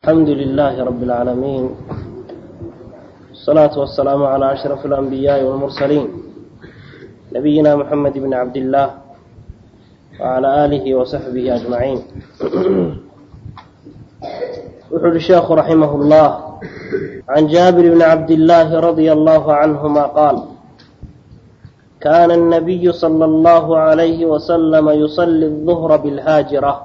الحمد لله رب العالمين والصلاة والسلام على أشرف الأنبياء والمرسلين نبينا محمد بن عبد الله وعلى آله وصحبه أجمعين وحر الشيخ رحمه الله عن جابر بن عبد الله رضي الله عنهما قال كان النبي صلى الله عليه وسلم يصلي الظهر بالهاجرة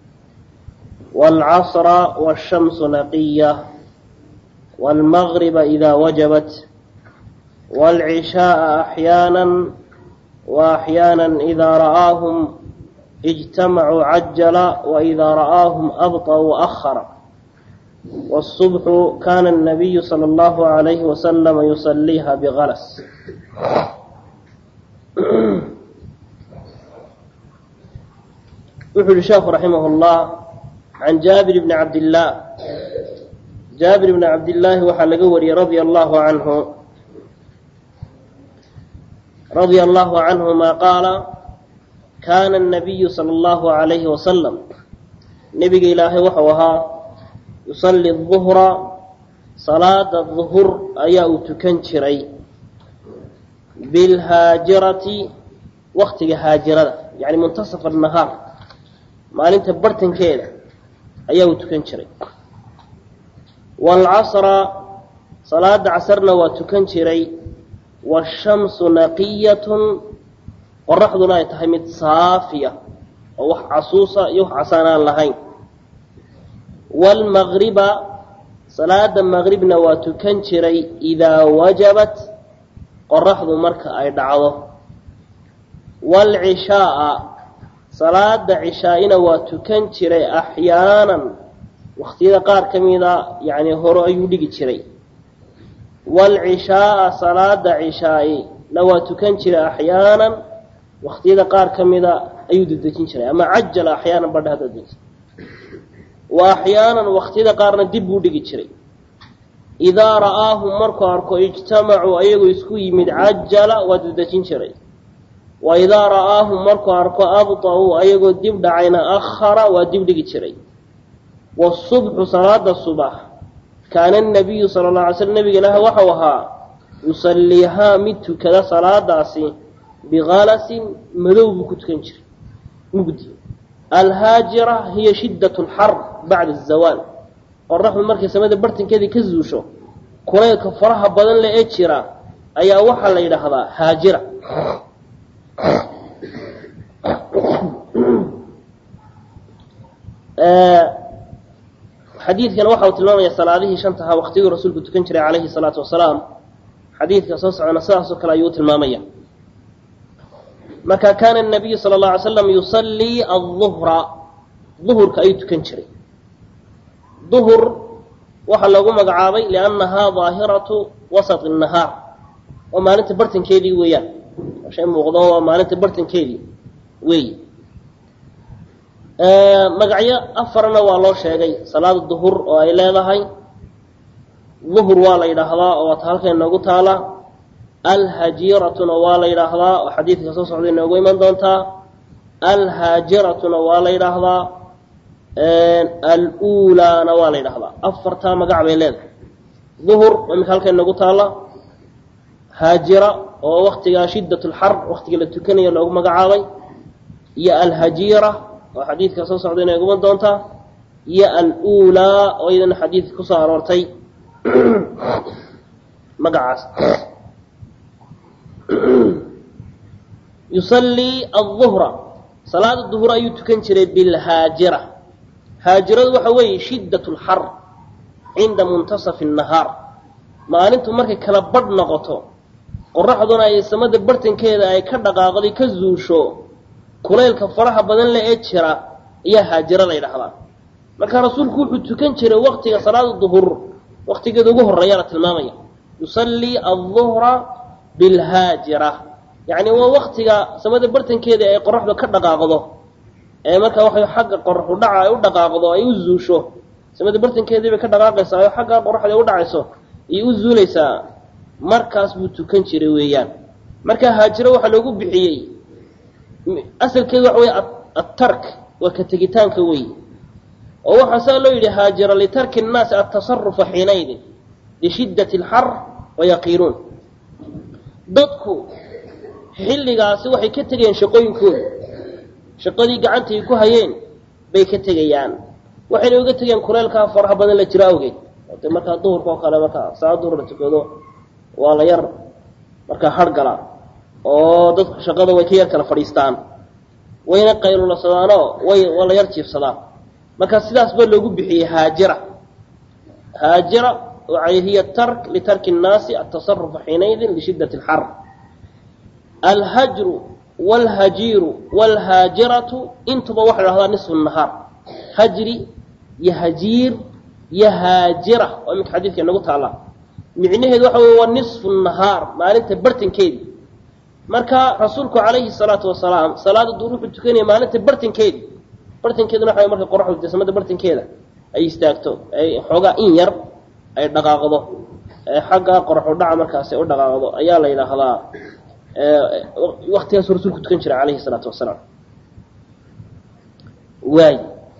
والعصر والشمس نقية والمغرب إذا وجبت والعشاء أحيانا وأحيانا إذا رآهم اجتمعوا عجل وإذا رآهم أبطأوا أخر والصبح كان النبي صلى الله عليه وسلم يصليها بغلس وحل الشيخ رحمه الله عن جابر بن عبد الله جابر بن عبد الله وحا لقوري رضي الله عنه رضي الله عنهما قال كان النبي صلى الله عليه وسلم نبي إلهي وحوها يصلي الظهر صلاة الظهر أيا تكنشري بالهاجرة وقت هاجرة يعني منتصف النهار maalinta bartankeeda ayaa uu tukan jiray waalcasra salaada casarna waa tukan jiray waashamsu naqiyatun qoraxduna ay tahay mid saafiya oo wax casuusa iyo wax casaan aan lahayn waalmagriba salaada maqribna waa tukan jiray idaa wajabat qoraxdu marka ay dhacdo waalcishaaa salaada cishaa-ina waa tukan jiray axyaanan waqtiyada qaar ka mida yacni hore ayuu dhigi jiray waalcishaaa salaada cishaa-ina waa tukan jiray axyaanan waqtiyada qaar ka mida ayuu dedejin jiray ama cajala axyaanan badha haddaad wa axyaanan waqtiyada qaarna dib buu dhigi jiray idaa ra'aahum markuu arko ijtamacuu ayagoo isku yimid cajala waa dedejin jiray wa idaa ra'aahum markuu arko abطa'uu ayagoo dib dhacayna akhara waa dib dhigi jiray wasubxu salaada subax kaana nabiyu sala la alay slm nabiga ilaahi waxau ahaa yusalliihaa mid tukada salaadaasi bikalasin madow buu ku tukan jiray mugdi alhaajira hiya shiddat lxar bacda azawaal qoraxdu markay samada bartankeedii ka zuusho kulaylka faraha badan le ee jira ayaa waxaa la yidhaahdaa haajira xadiidkana waxa uu tilmaamaya salaadihii shantahaa waqtigii rasuulku tukan jiray calayhi salaatu wasalaam xadiidka soo socona sidaasoo kale ayuu tilmaamaya marka kaana nabiyu sala اlه alay slam yusallii aلظuhra duhurka ayuu tukan jiray duhur waxaa loogu magacaabay liannahaa daahiratu wasط الnahaar oo maalinta bartankeedii weeyaan shay muuqdo waa maalinta bartankeedii weey magacyo afarna waa loo sheegay salaada duhur oo ay leedahay duhur waa la yidhaahdaa oo waata halkay noogu taala alhajiratuna waa la yidhaahdaa oo xadiidka soo socday noogu iman doontaa alhaajiratuna waa la yidhaahdaa alulaana waa la yidhahdaa afartaa magac bay leedahay duhur imika halkay noogu taala haajira oo waktigaa shiddat lxar waktiga la tukanayo loogu magacaabay iyo alhajiira oo xadiidka soo socday inay guman doontaa iyo alulaa oo iyadana xadiidka kusoo aroortay magacaas yusallii aلظuhra salaada duhur ayuu tukan jiray bilhaajira haajiradu waxa weeye shiddat lxar cinda muntasafi الnahaar maalintu markay kala badh noqoto qoraxduna ay samada bartankeeda ay ka dhaqaaqday ka zuusho kulaylka faraha badan le ee jira ayaa haajiro la ydhahdaa marka rasuulku wuxuu tukan jiray waqtiga salaada duhur waqtigeeda ugu horeeya la tilmaamaya yusallii aلظuhra bilhaajira yacni waa waktiga samada bartankeeda ay qoraxdu ka dhaqaaqdo ee marka waxay xagga qoraxu dhaca ay u dhaqaaqdo ay u zuusho samada bartankeedii bay ka dhaqaaqaysaa oo xagga qoraxda u dhacayso ayay u zuulaysaa markaas buu tukan jiray weeyaan marka haajiro waxaa loogu bixiyey asalkeedu waxa wey atark waa ka tegitaanka wey oo waxaa saa loo yidhi haajira litarki الnaasi aلtaصarufa xiinaydin lishidaة اlxar wayaqiiluun dadku xilligaasi waxay ka tegayaan shaqooyinkooda shaqadii gacantay ku hayeen bay ka tegayaan waxayna uga tegayaan kuleelkaa faraha badan la jiro awgeed de markaa duhurka oo kale markaa saa duhur la tukado waa la yar markaa hargala oo dadku shaqada way ka yar kala fadhiistaan wayna qayluladsadaanoo way waa la yar jiifsadaan marka sidaas ba loogu bixiyey haajira haajira hiya tark litarki الnaasi aلtaصarufa xiinaydin lishidaة اlxar alhajru wاlhajiiru wاlhaajiratu intuba waxa la hahdaa niصfu الnahaar hajri iyo hajiir iyo haajira oo iminka xadiidka inagu taala micnaheedu waxa wey waa niصfu الnahaar maalinta bartankeedi marka rasuulku calayhi الsalaatu wasalaam salaada duur wuxuu tukanaya maalinta bartankeedi bartankeeduna waxa marka qoraxdu de samada bartankeeda ay istaagto ay xoogaa in yar ay dhaqaaqdo xagga qoraxu dhaca markaas ay u dhaqaaqdo ayaa la yidhaahdaa waktigaasu rasuulku tukan jiray calayhi الsalaatu wasalaam waay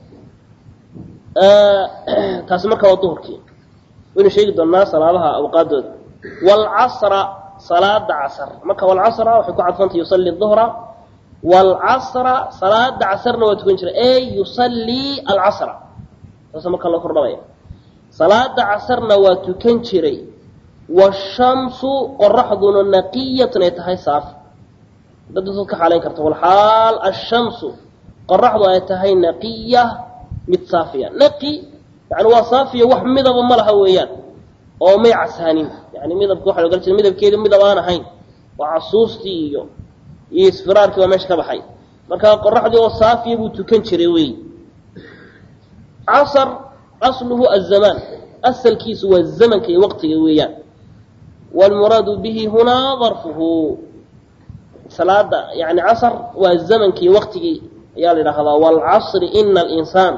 taasi marka waa duhurkii waynu sheegi doonaa salaadaha awqaadooda wاlcasra salaada casr marka wlcasra waxay ku cadfantay yusali duhra wاlcasra salaada casrna waa tukan jiray ey yusallii alcasra saasa marka loo kordhabaya salaada casrna waa tukan jiray washamsu qoraxduna naqiyatun ay tahay saafi dad dadad ka xaalayn karta walxaal ashamsu qoraxdu ay tahay naqiya mid saafiya naqi yani waa saafiya wax midaba ma laha weeyaan oo may casaanin yani midabka waxa logala jeeda midabkeedu midab aan ahayn waa casuustii iyo iyo isfiraarkii waa meesha ka baxay marka qoraxdii oo saafiya buu tukan jiray wey casr asluhu azamaan asalkiisu waa zamanka iyo waqtiga weeyaan wlmuraadu bihi hunaa darfuhu salaada yani casr waa zamankii waqtigii ayaa la yidhaahdaa wاlcasri ina alinsaan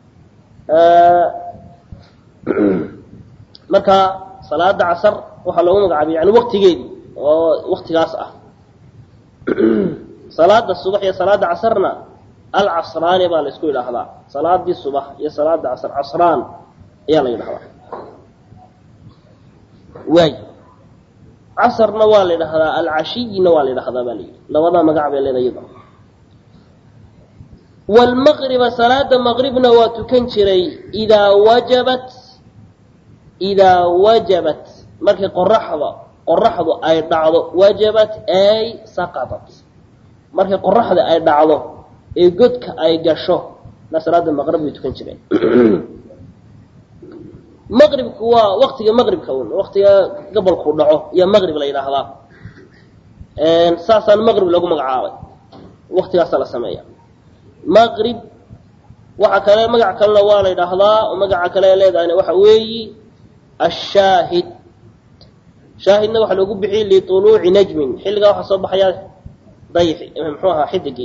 marka salaada casr waxaa loogu magacaabay yani waqtigeedii oo waqtigaas ah salaada subax iyo salaada casrna alcasraani baa la isku yidhaahdaa salaadii subax iyo salaada casr casraan ayaa la yidhahdaa waay casrna waa la yidhahdaa alcashiyina waa la yidhahdaa baa la yidhi labadaa magac bay leedahay iyada wlmaqriba salaada maqribna waa tukan jiray idaa wajabat idaa wajabat markay qoraxda qoraxdu ay dhacdo wajabat ay saqadat markay qoraxda ay dhacdo ee godka ay gasho na salaada maqrib way tukan jireen maqribku waa waqtiga maqribka un waqtiga gobolku dhaco iyo maqrib la yidhaahdaa saasaan maqrib lagu magacaabay waqtigaasaa la sameeya maqrib waxa kale magac kalena waa la yidhaahdaa oo magaca kale ay leedahayna waxa weeyi ashaahid shaahidna waxaa loogu bixiyey liطuluuci najmin xilligaa waxaa soo baxaya dayxi muxuu ahaa xidigii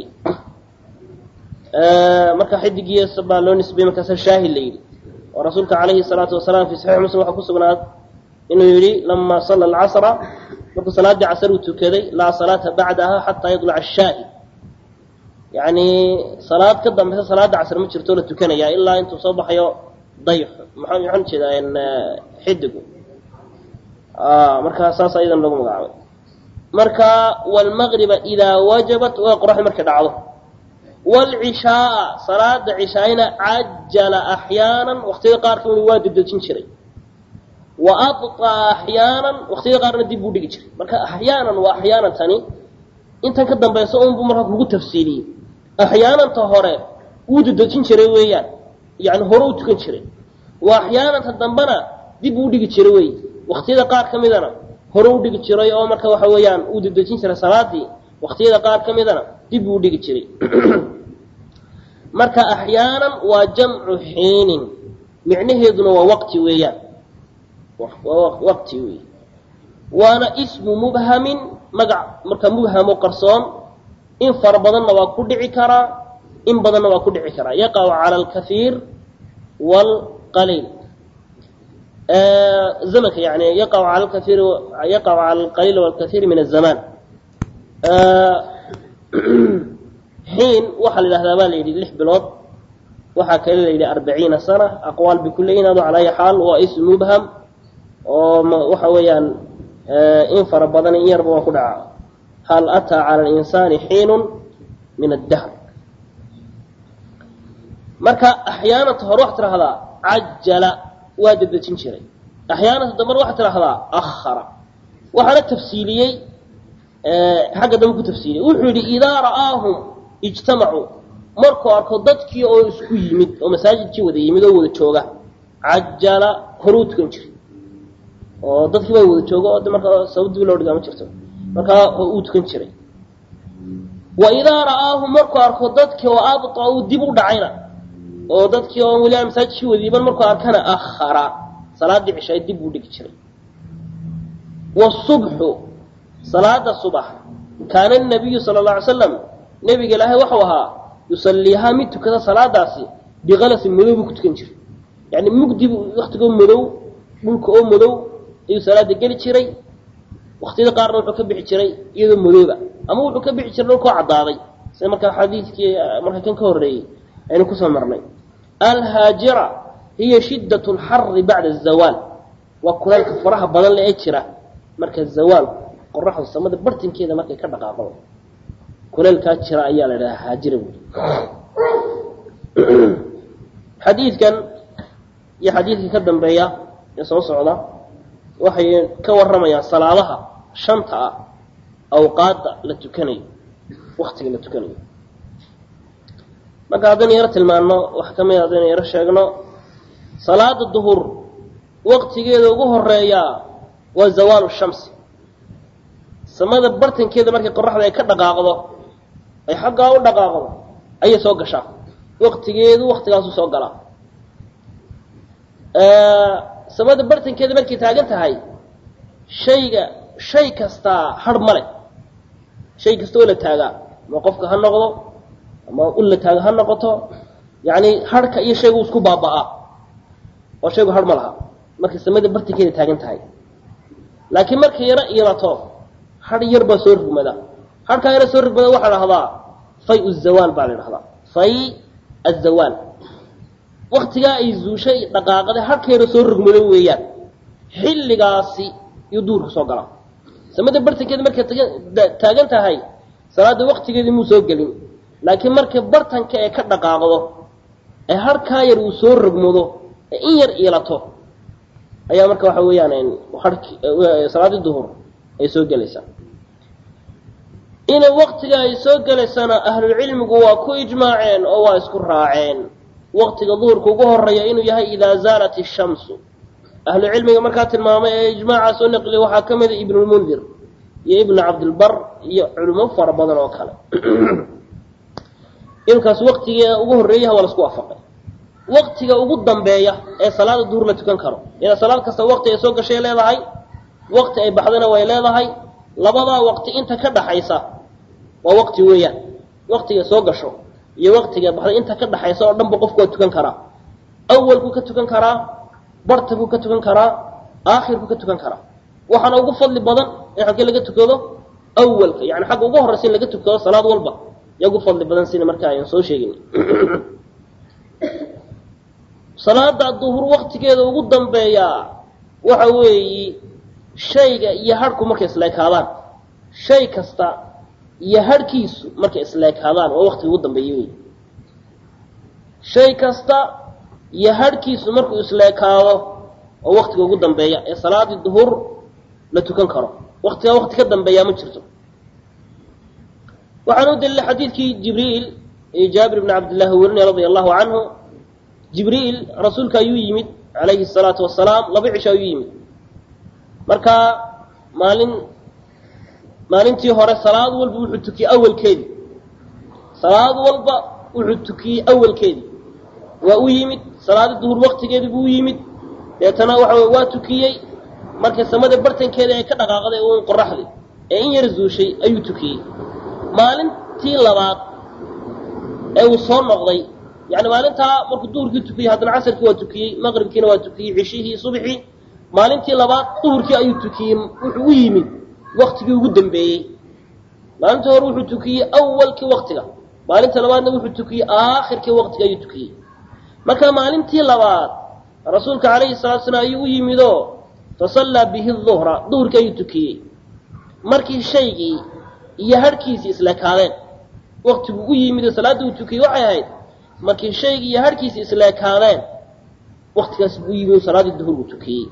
marka xidigiis baa loo nisbeyey markaasa shaahid la yidhi oo rasuulka calayhi الsalaatu wasalaam fi saxiix muslim waxaa ku sugnaad inuu yidhi lama sala alcasra markuu salaaddii casr uu tukaday laa salaata bacdaha xataa yadlaca ashaahid yani salaad ka dambeysa salaada casr ma jirto la tukanaya ilaa intuu soo baxayo dayx maxaa maxaan ujeedaa xidigu marka saas ayadan lagu magacaabay marka wlmaqriba idaa wajabat waa qoraxda markay dhacdo wlcishaaa salaada cishaayna cajala axyaana waqtiyada qaarka inu waa dedejin jiray wa abطaa axyaanan waqtiyada qaarna dib buu dhigi jiray marka axyaanan waa axyaanan tani intan ka dambaysa unbu marka kugu tafsiiliyey axyaananta hore wuu dedejin jiray weeyaan yani hore u tukan jiray waa axyaananta dambena dib uu dhigi jiray wey waqtiyada qaar ka midana hore u dhigi jiray oo marka waxa weeyaan uu dedejin jiray salaadii waqtiyada qaar ka midana dib uu dhigi jiray marka axyaanan waa jamcu xiinin micnaheeduna waa waqti weeyaan waqti wey waana ismu mubhamin magac marka mubhamo qarsoon in fara badanna waa ku dhici karaa in badanna waa ku dhici karaa yaqacu cala alkaiir wlqaliil zamanka yani yaqacu cala alkaiir yaqacu cala alqaliil walkaiir min azamaan xiin waxaa la yidhahdaa baa la yidhi lix bilood waxaa kale la yidhi arbaciina sana aqwaal bay ku leeyihin ado calaa ayi xaal waa ism mubham oo waxa weeyaan in fara badan in yarba waa ku dhaca hal ataa cala alinsaani xiinun min addahr marka axyaanata hore waxaa tidhahdaa cajala waa dedejin jiray axyaanata dambar waxaa tidhahdaa akhara waxaana tafsiiliyey xagga dambe ku tafsiiliyey wuxuu yidhi idaa ra'aahum ijtamacuu markuu arko dadkii oo isku yimid oo masaajidkii wada yimid oo wada jooga cajala horuu tukan jiray oo dadkii baa wada jooga oo markaa sababdib loo dhigaa ma jirto markaa uu tukan jiray wa idaa ra'aahum markuu arko dadkii oo abطa'uu dib u dhacayna oo dadkii oo weli aan masaajidkii wada yiman markuu arkana akhara salaaddii cishaay dib uu dhigi jiray wasubxu salaada subax kaana nabiyu sala alla alay slam nebiga ilaahay waxau ahaa yusaliihaa mid tukada salaadaasi bikalasin madow buu ku tukan jiray yani mugdi waktigoo madow dhulka oo madow ayuu salaada geli jiray waktiyada qaarna wuxuu ka bixi jiray iyadoo madooba ama wuxuu ka bixi jiray dhulkoo caddaaday sida markaa xadiidkii marka kan ka horreeyey aynu kusoo marnay alhaajira hiya shiddat lxari bacda azawaal waa kulaylka faraha badan le ee jira marka zawaalku qoraxdu samada bartinkeeda markay ka dhaqaaqo kulaylkaa jira ayaa la idhahaa haajira buuri xadiidkan iyo xadiidka ka dambeeya ee soo socda waxay ka warramayaan salaadaha shanta ah awqaadda la tukanayo waktiga la tukanayo marka haddaynu yaro tilmaanno wax ka mid haddaynu yaro sheegno salaada duhur waktigeeda ugu horeeyaa waa zawaalu shamsi samada bartankeeda markay qoraxda ay ka dhaqaaqdo ay xaggaa u dhaqaaqdo ayay soo gashaa waktigeedu waktigaasu soo galaa samada bartankeeda markay taagan tahay shayga shay kastaa har male shay kasta oo la taagaa ama qofka ha noqdo ama ul la taaga ha noqoto yani harhka iyo shaygu isku baaba'aa oo shaygu har ma laha markay samada bartankeeda taagan tahay laakiin markay yaro iilato har yar baa soo rugmada harkaa yaro soo rugmada waxaa dhahdaa fay zawaal baa la dhahdaa fay azawaal waktigaa ay zuushay dhaqaaqada harka yaro soo rugmado weeyaan xilligaasi iyo duurka soo galaa samada bartankeeda markay taagan tahay salaada waktigeedii muu soo gelin laakiin markay bartanka ee ka dhaqaaqdo ee harkaa yar uu soo rogmado ee in yar iilato ayaa marka waxa weeyaan salaadii duhur ay soo gelaysaa inay waktiga ay soo gelaysana ahlulcilmigu waa ku ijmaaceen oo waa isku raaceen waktiga duhurka ugu horeeya inuu yahay idaa zaalat ishamsu ahlucilmiga markaa tilmaamay ee ijmaaca soo naqliya waxaa ka mida ibnulmundir iyo ibnu cabdilbar iyo culimo fara badan oo kale inkaas waktiga ugu horeeyaha waa lasku waafaqay waktiga ugu dambeeya ee salaada duhur la tukan karo ina salaad kasta wakti ay soo gashay leedahay wakti ay baxdana way leedahay labadaa waqti inta ka dhaxaysa waa waqti weeyaan waktiga soo gasho iyo waktiga baxday inta ka dhaxaysa oo dhanba qofku waa tukan karaa awalkuu ka tukan karaa bartabuu ka tukan karaa aakhirkuu ka tukan karaa waxaana ugu fadli badan in xagkee laga tukado awalka yani xagga ugu horraysa in laga tukado salaad walba yaa ugu fadli badan sina marka ayaan soo sheegin salaada duhur waktigeeda ugu dambeeyaa waxa weeyi shayga iyo harhku markay isleekaadaan shay kasta iyo harhkiisu markay isleekaadaan waa waktiga ugu dambeeya wey shay kasta iyo harhkiisu markuu isleekaado oo waktiga ugu dambeeya ee salaadii duhur la tukan karo waktigaa wakti ka dambeeyaa ma jirto waxaan u dalilay xadiidkii jibriil ee jaabir bni cabdillahi werinaya radia allahu canhu jibriil rasuulka ayuu yimid calayhi الsalaatu wasalaam laba cisho ayuu yimid marka maalin maalintii hore salaad walba wuxuu tukiyey awalkeedii salaad walba wuxuu tukiyey awalkeedii waa u yimid salaadi duhur waktigeedii buu u yimid deetana waxa wey waa tukiyey markay samada bartankeeda ay ka dhaqaaqday uun qoraxdii ee in yar zuushay ayuu tukiyey maalintii labaad ee uu soo noqday yani maalintaa markuu duhurkii tukiyey haddana casarkii waa tukiyey maqribkiina waa tukiyey cishihii subxii maalintii labaad duhurkii ayuu tukiyey wuxuu u yimid waktigii ugu dambeeyey maalintii hore wuxuu tukiyey awalkii waktiga maalinta labaadna wuxuu tukiyey aakhirkii waktiga ayuu tukiyey marka maalintii labaad rasuulka calayhi salatu salaam ayuu u yimidoo fasallaa bihi duhra duhurkii ayuu tukiyey markii shaygii iyo harhkiisii isleekaadeen waktigu u yimidoo salaadda uu tukiyey waxay ahayd markii shaygii iyo harhkiisii isleekaadeen waktigaas buu yimid salaaddii duhur uu tukiyey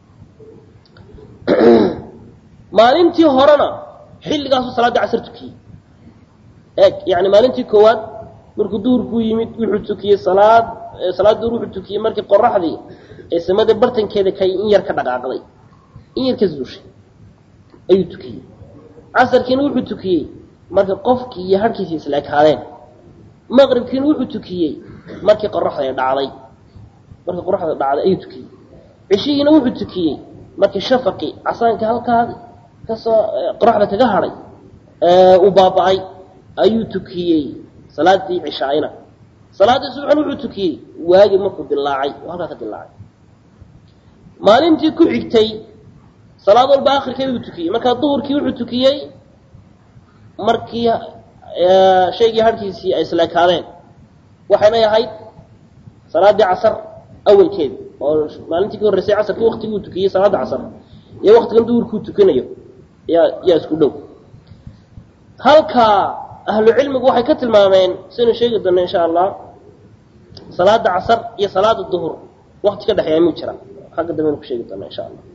maalintii horena xilligaasuu salaaddii casar tukiyey eeg yani maalintii koowaad markuu duhurkuu yimid wuxuu tukiyey salaad salaad duhur wuxuu tukiyey markii qoraxdii ee samada bartankeeda kay in yar ka dhaqaaqday in yar ka zuushay ayuu tukiyey casarkiina wuxuu tukiyey markii qofkii iyo harhkiisii isla ekaadeen maqribkiina wuxuu tukiyey markii qoraxda ay dhacday markii qoraxda dhacday ayuu tukiyey cishihiina wuxuu tukiyey markii shafaqii casaankii halkaa kasoo qoraxda kaga hadhay uu baaba-ay ayuu tukiyey salaadii cishaayna salaaddii subaxna wuxuu tukiyey waagi markuu dilaacay oo halkaa ka dilaacay maalintii ku xigtay salaad walba akhirkeeda uu tukiyey markaa duhurkii wuxuu tukiyey markii shaygii harhkiisii ay isleekaadeen waxaynay ahayd salaaddii casar awalkeeda oo maalintii ka horreysay casarkii waktigii uu tukiyey salaadda casar iyo waktigan duhurkuu tukinayo yaa yaa isku dhow halkaa ahlu cilmigu waxay ka tilmaameen saynu sheegi doona insha allah salaada casar iyo salaada duhur wakti ka dhexeeya muu jira xagga dambe aynu ku sheegi doona insha allah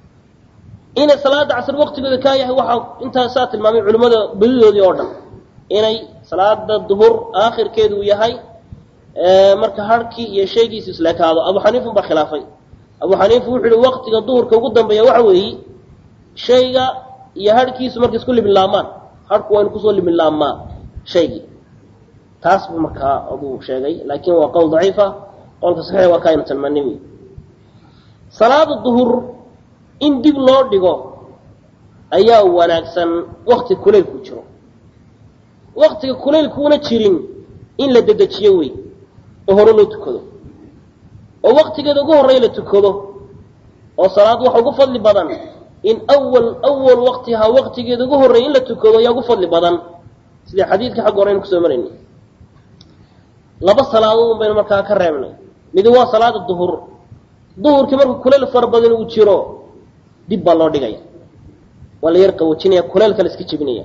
inay salaada casar waktigooda kaa yahay waxaa intaa saa tilmaamay culimmada badidoodii oo dhan inay salaada duhur aakhirkeedu uu yahay marka harhkii iyo shaygiisu isleekaado abu xaniifun baa khilaafay abu xaniifa wuxuu yihi waktiga duhurka ugu dambeeya waxa weeyi shayga iyo harhkiisu markay isku liminlaamaan harhku waa inu kusoo liminlaamaa shaygii taas buu markaa aduu sheegay laakiin waa qowl daciifa qowlka saxiix waa ka aynu tilmaanay wey salaada duhur in dib loo dhigo ayaa wanaagsan wakti kulaylku jiro waktiga kulaylkuuna jirin in la dedejiyo wey oo hore loo tukado oo waktigeeda ugu horreya la tukado oo salaad waxa ugu fadli badan in awal awal waktihaa waktigeeda ugu horreeya in la tukado ayaa ugu fadli badan sidai xadiidka xagga hore aynu kusoo maraynay laba salaadood un baynu markaa ka reebnay midi waa salaada duhur duhurkii markuu kulayl fara badan uu jiro dib baa loo dhigaya waa la yar qawoojinaya kulaylka la iska jebinaya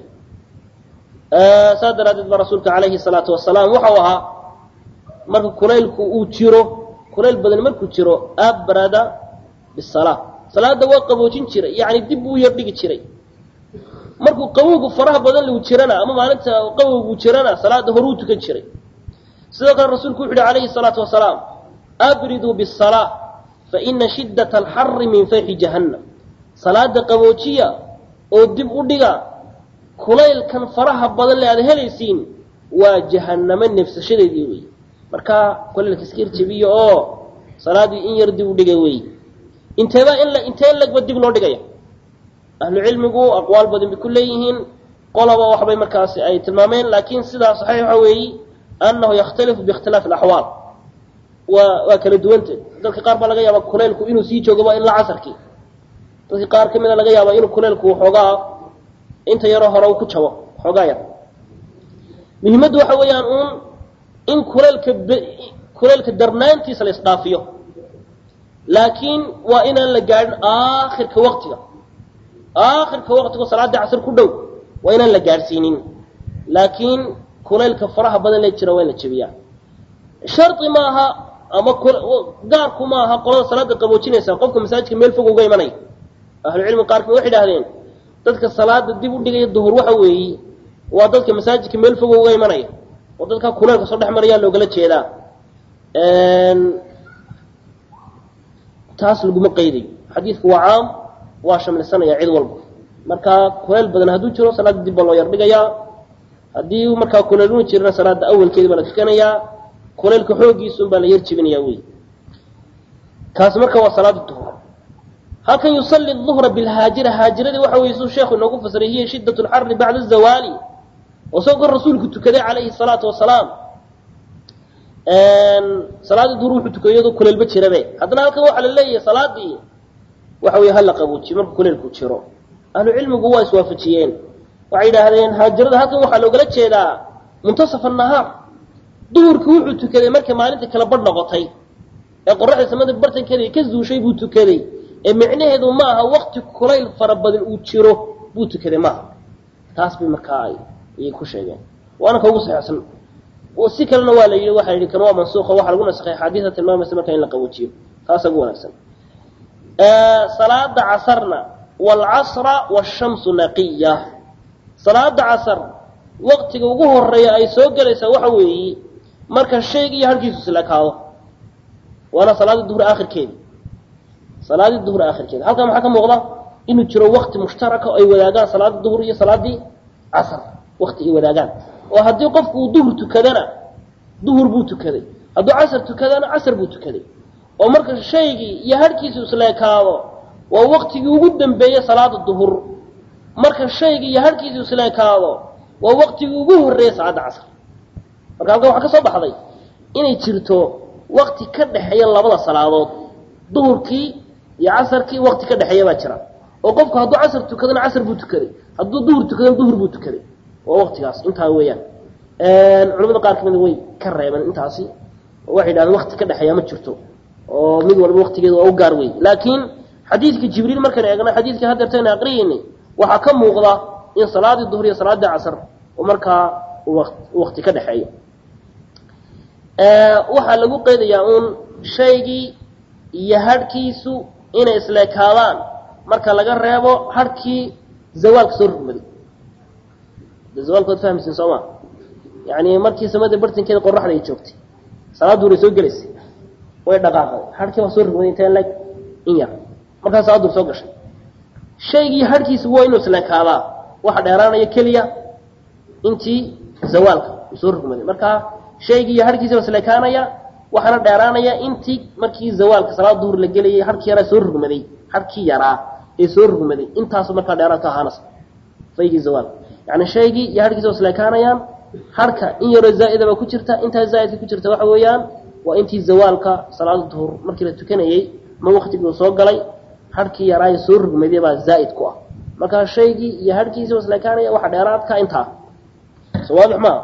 saas daraaddeed baa rasuulka calayhi salaatu wasalaam waxau ahaa marka kulaylku uu jiro kulayl badan markuu jiro abrada bisalaa salaada waa qaboojin jiray yani dib buu yar dhigi jiray markuu qabowgu faraha badan lagu jirana ama maalinta qabowgu jirana salaada horuu tukan jiray sidoo kale rasuulku wuxu uhi calayhi salaatu wasalaam abriduu bisalaa faina shiddata alxari min fayxi jahannam salaada qaboojiya oo dib u dhiga kulaylkan faraha badan le aad helaysiin waa jahannamo neefsashadeedii wey markaa kulaylka iska irjabiya oo salaadii in yar dib u dhiga wey inteeba in intee in lagba dib loo dhigaya ahlu cilmigu aqwaal badan bay ku leeyihiin qolaba waxbay markaasi ay tilmaameen laakiin sidaa saxiix waxa weeyi annahu yakhtalifu biikhtilaafi alaxwaal waa waa kala duwanta dadka qaar baa laga yaaba kulaylku inuu sii joogaba ilaa casarkii dadka qaar ka mida laga yaaba inuu kulaylku waxoogaa inta yaroo hore uu ku jabo waxoogaa yar muhiimaddu waxa weeyaan uun in kulaylka kulaylka darnaantiisa la isdhaafiyo laakiin waa inaan la gaadhin aakhirka waktiga aakhirka waktigo salaada casr ku dhow waa inaan la gaadhsiinin laakiin kulaylka faraha badan la jira waa in la jebiyaa shardi maaha ama gaarku maaha qolada salaada qaboojinaysa qofka masaajidka meel fog uga imanaya ahlucilmi qaar kamid waxay idhahdeen dadka salaada dib u dhigaya duhur waxa weeyi waa dadka masaajidka meel fog uga imanaya oo dadka kulaylka soo dhex marayaa loogala jeedaa taas laguma qaydayo xadiidku waa caam waa shamlisanaya cid walba markaa kulayl badan hadduu jiro salaada dib baa loo yar dhigayaa haddii markaa kulayluna jirana salaada awalkeedi baa la tukanayaa kulaylka xoogiisun baa la yar jebinaya wey kaas marka waa salaada duhur halkan yusalli duhra bilhaajira haajiradii waxa weye suu sheekhu inoogu fasiray hiya shiddat lxari bacda zawaali oo isagoo rasuulku tukaday calayhi salaatu wasalaam salaadii duhur wuxuu tukay iyadoo kulaylba jirabe haddana halkan waxaa la leeyahay salaadii waxa weye hala qaboojiye marka kulaylku jiro ahlu cilmigu waa iswaafajiyeen waxay yidhaahdeen haajirada halkan waxaa loogala jeedaa muntasaf annahaar duhurkii wuxuu tukaday markay maalintii kala badh noqotay ee qoraxda samada bartankeeda ka zuushay buu tukaday ee micnaheedu ma aha wakti kulayl fara badan uu jiro buu tukaday maaha taas bay markaa ayay ku sheegeen waana ka ugu saxeexsan si kalena waa la yidhi waxa la yidhi kan waa mansuuqa waxaa lagu nasakhay axaadiisa tilmaamaysa marka in la qawajiyo taasa ugu wanaagsan salaada casarna waalcasra waashamsu naqiya salaada casar waktiga ugu horeeya ay soo gelaysaa waxa weeye marka shayga iyo harkiisu islekaado waana salaadii duhur aakhirkeedi salaadii duhur aakhirkeedi halkan maxaa ka muuqda inuu jiro wakti mushtaraka oo ay wadaagaan salaadii duhur iyo salaadii casar wakti ay wadaagaan oo haddii qofku uu duhur tukadana duhur buu tukaday hadduu casar tukadana casar buu tukaday oo marka shaygii iyo harhkiisu isleekaado waa waktigii ugu dambeeyey salaada duhur marka shaygii iyo harhkiisu isleekaado waa waktigii ugu horreeyey salaada casar marka halkan waxaa ka soo baxday inay jirto wakti ka dhexeeya labada salaadood duhurkii iyo casarkii wakti ka dhexeeya baa jira oo qofku hadduu casar tukadana casar buu tukaday hadduu duhur tukadana duhur buu tukaday waa waktigaas intaa weeyaan culamada qaar kamida way ka reebeen intaasi oo waxay yidhahdeen wakti ka dhexeeya ma jirto oo mid walba waktigeeda waa u gaar wey laakiin xadiidka jibriil markaan eegna xadiidkii hadeertayna aqriyeynay waxaa ka muuqda in salaadii duhur iyo salaadii casar oo markaa wakti ka dhexeeya waxaa lagu qeydayaa uun shaygii iyo harhkiisu inay isleekaadaan marka laga reebo harhkii zawaalka soo rugmaday de zawaalkood fahmaysin soo ma yani markii samada bartankeeda qoraxda ay joogtay salaad duhur ay soo gelaysay way dhaqaaqday harhkii waa soo rugmaday inteen leg in yar markaa salaad duhur soo gashay shaygii harhkiisa waa inuu isleekaadaa waxa dheeraanaya keliya intii zawaalka uu soo rugmaday markaa shaygii iyo harhkiisa waa isleekaanaya waxaana dheeraanaya intii markii zawaalka salaad duhur la gelayay harhkii yaraa soo rugmaday harhkii yaraa ee soo rugmaday intaasu markaa dheeraad ka ahaanaysa faygii zawaalka yani shaygii iyo harhkiisa waa isleekaanayaan harka in yaroo zaa'idaba ku jirta intaa zaa'idka ku jirta waxa weeyaan waa intii zawaalka salaada duhur markii la tukanayey ma waktigii uu soo galay harhkii yaraayo soo rugmaday baa zaa'id ku ah markaa shaygii iyo harhkiisa waa isleekaanaya waxa dheeraadka intaa so waadix maa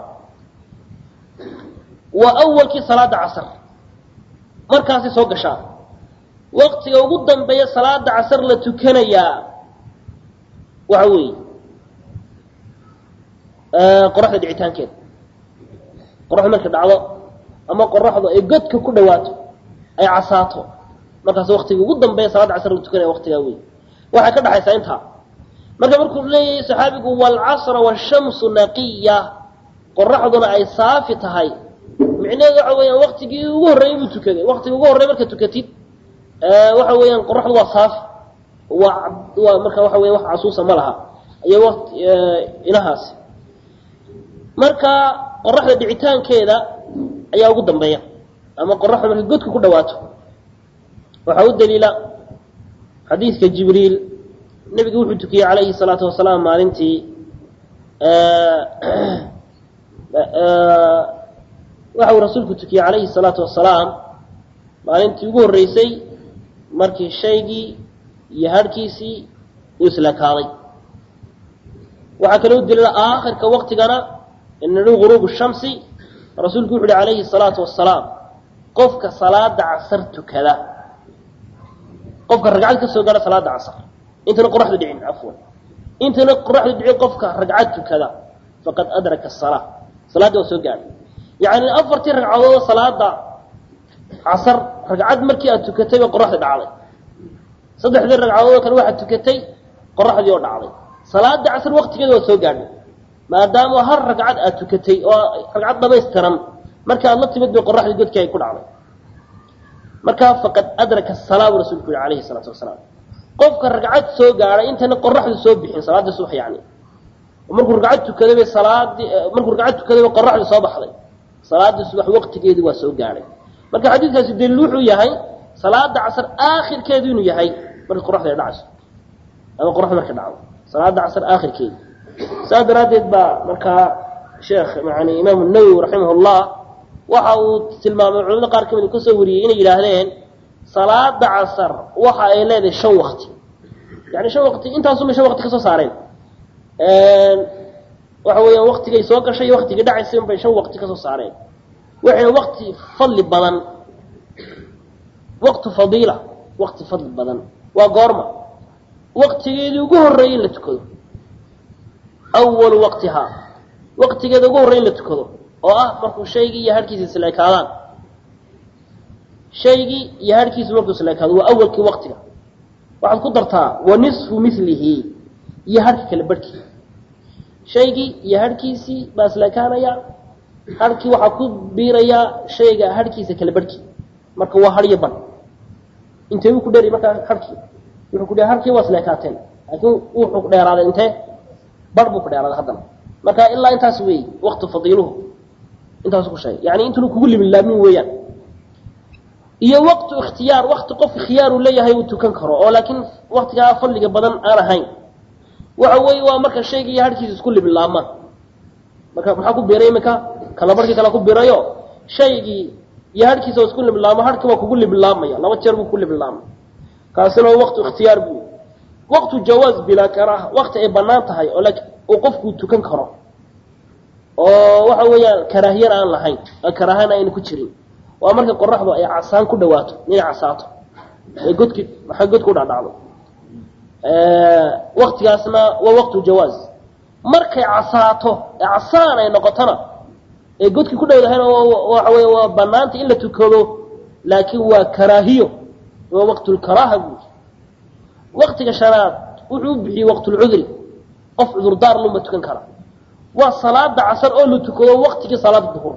waa awalkii salaada casar markaasay soo gashaa waktiga ugu dambeeya salaada casar la tukanayaa waxa weeye qoraxda dhicitaankeeda qoraxdu markay dhacdo ama qoraxdu ay godka ku dhawaato ay casaato markaas waktiga ugu dambeeya salaada casar la tukanaya waktigaa wey waxay ka dhaxaysaa intaa marka markuu leeyahay saxaabigu waalcasra waashamsu naqiya qoraxduna ay saafi tahay micnaheedu waxa weeyaan waktigii ugu horreeyey buu tukaday waktiga ugu horrey marka tukatid waxa weeyaan qoraxdu waa saafi waa waa marka waxa weya wax casuusa ma laha iyo wati inahaasi marka qoraxda dhicitaankeeda ayaa ugu dambeeya ama qoraxda markay godka ku dhawaato waxaa u daliila xadiidka jibriil nebigu wuxuu tukiyey calayhi salaatu wasalaam maalintii waxa uu rasuulku tukiyey calayhi salaatu wasalaam maalintii ugu horreysay markii shaygii iyo harhkiisii uu islakaaday waxaa kaloo daliila aakhirka waktigana inadhu guruubu shamsi rasuulku wuxu uhi calayhi salaatu wasalaam qofka salaada casar tukada qofka ragcad ka soo gaadha salaada casar intana qoraxdu dhicin cafwan intana qoraxdu dhicin qofka ragcad tukada faqad adraka asalaa salaaddii waa soo gaadhay yacni afartii ragcadoodoo salaada casar ragcad markii aad tukatay baa qoraxdi dhacday saddexdii ragcadoodoo kale waxaad tukatay qoraxdii oo dhacday salaada casar waktigeeda waa soo gaadhay maadaama har ragcad aad tukatay oo ragcad dhamaystiran marka aad la timid bay qoraxdii godkii ay ku dhacday markaa faqad adraka asalaa buu rasulku yihi calayhi salaatu wasalaam qofka ragcad soo gaadhay intayna qoraxdu soo bixin salaaddii subax yani markuu ragcad tukaday bay salaadii markuu ragcad tukaday bay qoraxdii soo baxday salaaddii subax waqtigeedii waa soo gaadhay marka xadiidkaasi daliil wuxuu yahay salaada casar aakhirkeedu inuu yahay markii qoraxda ay dhacayso ama qoraxda markay dhacdo salaada casar aakhirkeedi saas daraaddeed baa markaa sheekh yani imaamu nawowi raximah llah waxa uu tilmaamay culamada qaar kamid ka soo wariyey inay yidhaahdeen salaada casar waxa ay leedahay shan wakti yani shan waqti intaasuma shan waqti ka soo saareen waxa weeyaan waktigay soo gashay iyo waktigii dhacaysay bay shan waqti ka soo saareen waxay waqti fadli badan waqtu fadiila waqti fadli badan waa goorma waqtigeedii ugu horreeyay in la tukado awalu waqtihaa waqtigeeda ugu horrey in la tukado oo ah markuu shaygii iyo harhkiisa isleekaadaan shaygii iyo harhkiisu markuu isleekaado waa awalkii waqtiga waxaad ku dartaa wa nisfu milihi iyo harhka kale barhkii shaygii iyo harhkiisii baa isleekaanaya harhkii waxaa ku biirayaa shayga harhkiisa kale barhkii marka waa haryo ban intee buu ku dheeray markaa harhkii wuxuu ku dheeray harkii waa isleekaateen laakiin wuxuu dheeraaday intee bar buu ku dheeraaday haddana marka ilaa intaas weey waqti fadiiluhu intaasu ku sheegay yani intunu kugu libilaamin weeyaan iyo waqtu ikhtiyaar wakti qof khiyaar uu leeyahay uu tukan karo oo laakiin waktigaa fadliga badan aan ahayn waxa weeye waa marka shayga iyo harhkiisa isku libilaamaan marka maxaa ku biiray iminka kala barhkii kala ku biirayo shaygii iyo harhkiisa oo isku libilaamo harhki waa kugu libilaamaya laba jeer buu ku libilaamay kaasina waa waqtu ikhtiyaar buu waqtu jawaaz bilaa karaaha waqti ay banaan tahay oo laakiin uu qofku tukan karo oo waxa weeyaan karaahiyana aan lahayn karaahana ayna ku jirin waa marka qoraxdu ay casaan ku dhawaato inay casaato ee godki maxay godku dhacdhacdo waktigaasna waa waqtu jawaaz markay casaato ee casaan ay noqotona ee godkii ku dhowdahayna waxa wey waa banaanta in la tukado laakiin waa karaahiyo waa waqtulkaraaha buuri waktiga shanaad wuxuu u bixiyey waqtulcudri qof cudurdaar luma tukan kara waa salaada casar oo la tukado waktigii salaada duhur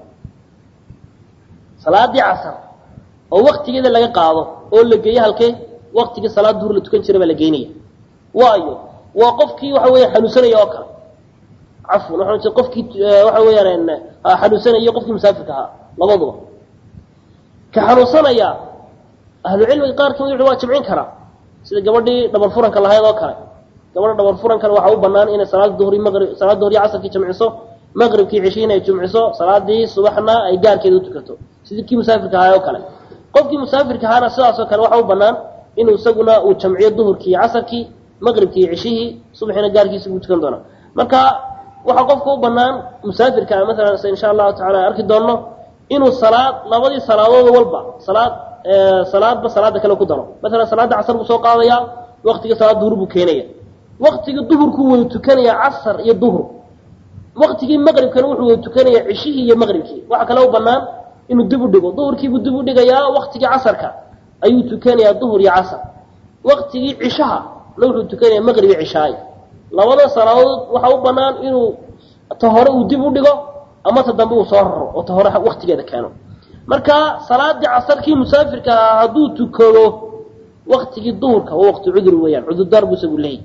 salaadii casar oo waktigeeda laga qaado oo la geeyo halkee waktigii salaada duhur la tukan jira baa la geynaya waayo waa qofkii waxa weya xanuunsanaya oo kale cafwan waxa qofkii waxa weeyaan xanuunsanaya qofkii musaafirka ahaa labaduba ka xanuunsanaya ahlucilmiga qaar kamid waa jamcin karaa sida gabadhii dhabar furanka lahayd oo kale gabadha dhabar furankana waxaa u banaan inay salaada duhri maqrib salaada duhri casarkii jamciso maqribkii cishii inay jumciso salaadii subaxna ay gaarkeeda utukato sidii kii musaafirka ahaa oo kale qofkii musaafirka ahaana sidaasoo kale waxaa u banaan inuu isaguna uu jamciyo duhurkii iyo casarkii maqribkii cishihii subaxiina gaarkiisa buu tukan doonaa marka waxaa qofka u banaan musaafirka maalan se insha allahu tacala arki doonno inuu salaad labadii salaadood walba salaad salaadba salaada kale ku daro maalan salaada casar buu soo qaadaya waktigii salaad duhur buu keenaya waktigii duhurkuu wada tukanaya casar iyo duhur waktigii maqribkana wuxuu wada tukanaya cishihii iyo maqribkii waxa kale u banaan inuu dib u dhigo duhurkiibuu dib u dhigayaa waktigii casarka ayuu tukanayaa duhur iyo casar waktigii cishaha na wuxuu tukanaya maqrib iyo cishaay labada salaadood waxaa u banaan inuu ta hore uu dib u dhigo ama ta dambe uu soo raro oo ta hore waktigeeda keeno marka salaadii casarkii musaafirka ahaa hadduu tukado waktigii duhurka waa waqti cudur weeyaan cudurdaar buu isagu leeyahy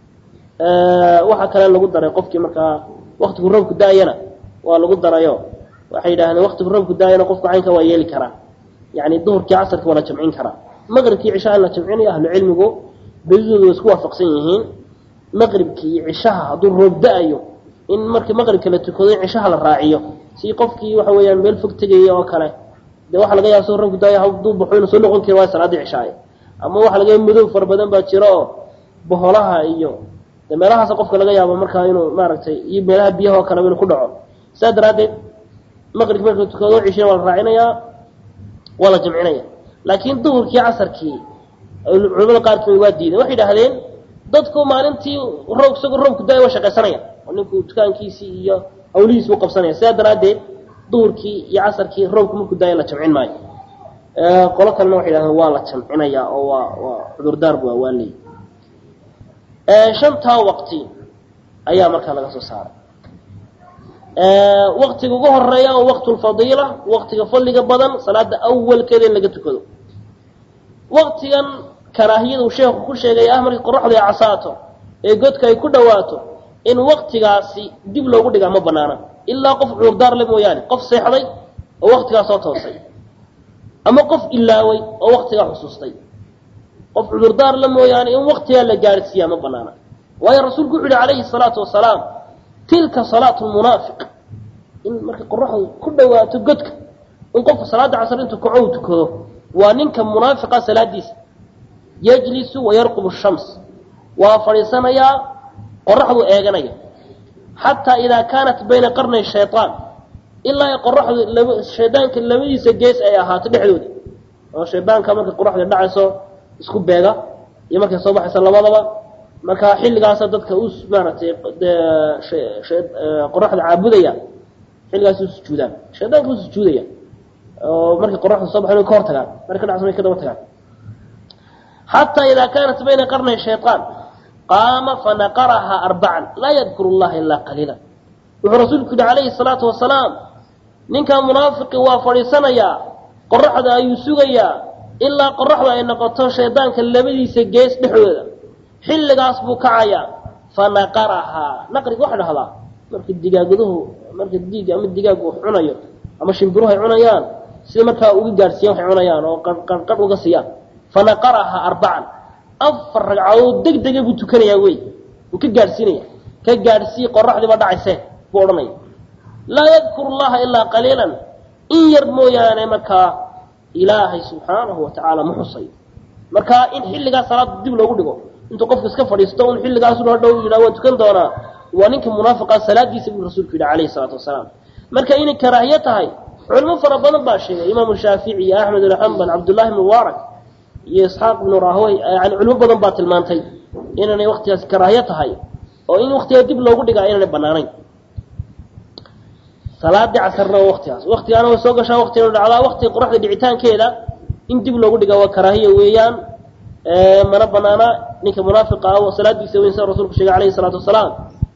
waxaa kale lagu daray qofkii markaa waktigu roobku da-ayana waa lagu darayo waxay yidhahdeen waktigu roobku da-ayana qofku caynka waa yeeli karaa yani duhurkii casarka waa la jamcin karaa maqribkii cishaha la jamcinayo ahlu cilmigu bedidooda way isku waafaqsan yihiin maqribkii iyo cishaha hadduu roob da-ayo in markii maqribka la tukado in cishaha la raaciyo si qofkii waxa weeyaan meel fog tegaya oo kale de waxa laga yaaba soo roobku da-ayo hadduu baxo inuu soo noqon kari waayo salaadii cishaay ama waxa laga yaaba madow fara badan baa jiro oo boholaha iyo de meelahaas qofka laga yaabo markaa inuu maaragtay iyo meelaha biyaha oo kaleba inuu ku dhaco sidaa daraaddeed maqribki marka tukado cishina waa la raacinayaa waa la jamcinaya laakiin duhurkii casarkii culamada qaar kamid waa diideen waxay idhahdeen dadku maalintii roob isagoo roobku da-ay waa shaqaysanaya oo ninku dukaankiisii iyo hawlihiisi u qabsanaya sidaa daraaddeed duhurkii iyo casarkii roobku markuu daaya la jamcin maayo qolo kalena waxay idhahdeen waa la jamcinaya oo waa waa cudurdaar bu waa leey shantaa waqti ayaa markaa laga soo saaray waktiga ugu horeeya oo waqtu lfadiila waktiga fadliga badan salaada awalkeeda in laga tukado waktigan karaahiyada uu sheekhu ku sheegay ah markii qoraxdu ay casaato ee godka ay ku dhawaato in waktigaasi dib loogu dhigaa ma banaana ilaa qof cudurdaar le mooyaane qof seexday oo waktigaa soo toosay ama qof ilaaway oo waktigaa xusuustay qof cudurdaar la mooyaane in waktigaa la gaadhsiiyaa ma banaana waayo rasuulku wuxu yihi calayhi salaatu wasalaam tilka salaatu lmunaafiq in markay qoraxdu ku dhawaato godka in qofka salaada casar intuu kaco u tukado waa ninka munaafiqa salaadiisa yajlisu wayarqubu shams waa fadhiisanayaa qoraxdu eeganaya xataa idaa kaanat bayna qarnay shayaan ilaa ay qoraxdu laba shaydaanka labadiisa gees ay ahaato dhexdooda oo shaydaanka markay qoraxda dhacayso isku beega iyo markay soo baxayso labadaba marka xilligaasa dadka u maaragtay qoraxda caabudaya xilligaas u sujuudaan shaydaanka u sujuudaya oo markay qoraxda soo baxayn ka hor tagaan markay dhacso way ka daba tagaan xataa idaa kaanat bayna qarnay shayطaan qaama fanaqaraha arbacan laa yadkuru llaha ilaa qaliila wuxuu rasuulku yihi calayhi salaatu wasalaam ninkaa munaafiqi waa fadhiisanayaa qoraxda ayuu sugayaa ilaa qoraxda ay noqoto shaydaanka labadiisa gees dhexdooda xilligaas buu kacayaa fanaqarahaa naqriga waxa dhahdaa marka digaaguduhu marka diig ama digaagu wax cunayo ama shimbiruhu ay cunayaan sida markaa uga gaadhsiiyaan waxay cunayaan oo qarqarh uga siiyaan fanaqarahaa arbacan afar ragcadood deg dega buu tukanayaa wey uu ka gaadhsiinaya ka gaadhsii qoraxdiiba dhacayse buu odhanaya laa yadkuru llaha ilaa qaliilan in yar mooyaane markaa ilaahay subxaanahu watacaala ma xusayo marka in xilligaas salaada dib loogu dhigo intuu qofku iska fadhiisto un xilligaasu hadhow yidhaha waan tukan doonaa waa ninka munaafiqaa salaadiisa buu rasuulku yidhi calayhi salaatu wasalaam marka inay karaahiye tahay culimo fara badan baa sheegay imaamu shaafici iyo axmed ibn xambal cabdullahi ibn mubaarak iyo isxaaq ibnu rahwey yani culimo badan baa tilmaantay inaanay waktigaas karaahiye tahay oo in waktigaa dib loogu dhigaa inaanay banaanayn salaadii casarna waa waktigaas waktigaana way soo gashaa waktigana dhacdaa waktiga qoraxda dhicitaankeeda in dib loogu dhigaa waa karaahiya weeyaan mana banaana ninka munaafiqa ah oo salaadiisa weyn sida rasuulku sheegay alayhi salaatu wasalaam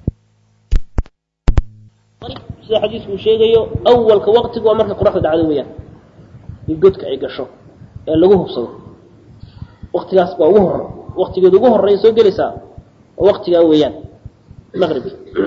sida xadiisku uu sheegayo awalka waktigu waa marka qoraxda dhacdo weeyaan in godka ay gasho ee lagu hubsado waktigaas baa ugu hor waktigeeda ugu horeeya soo gelaysaa oo waktigaa weeyaan maqribki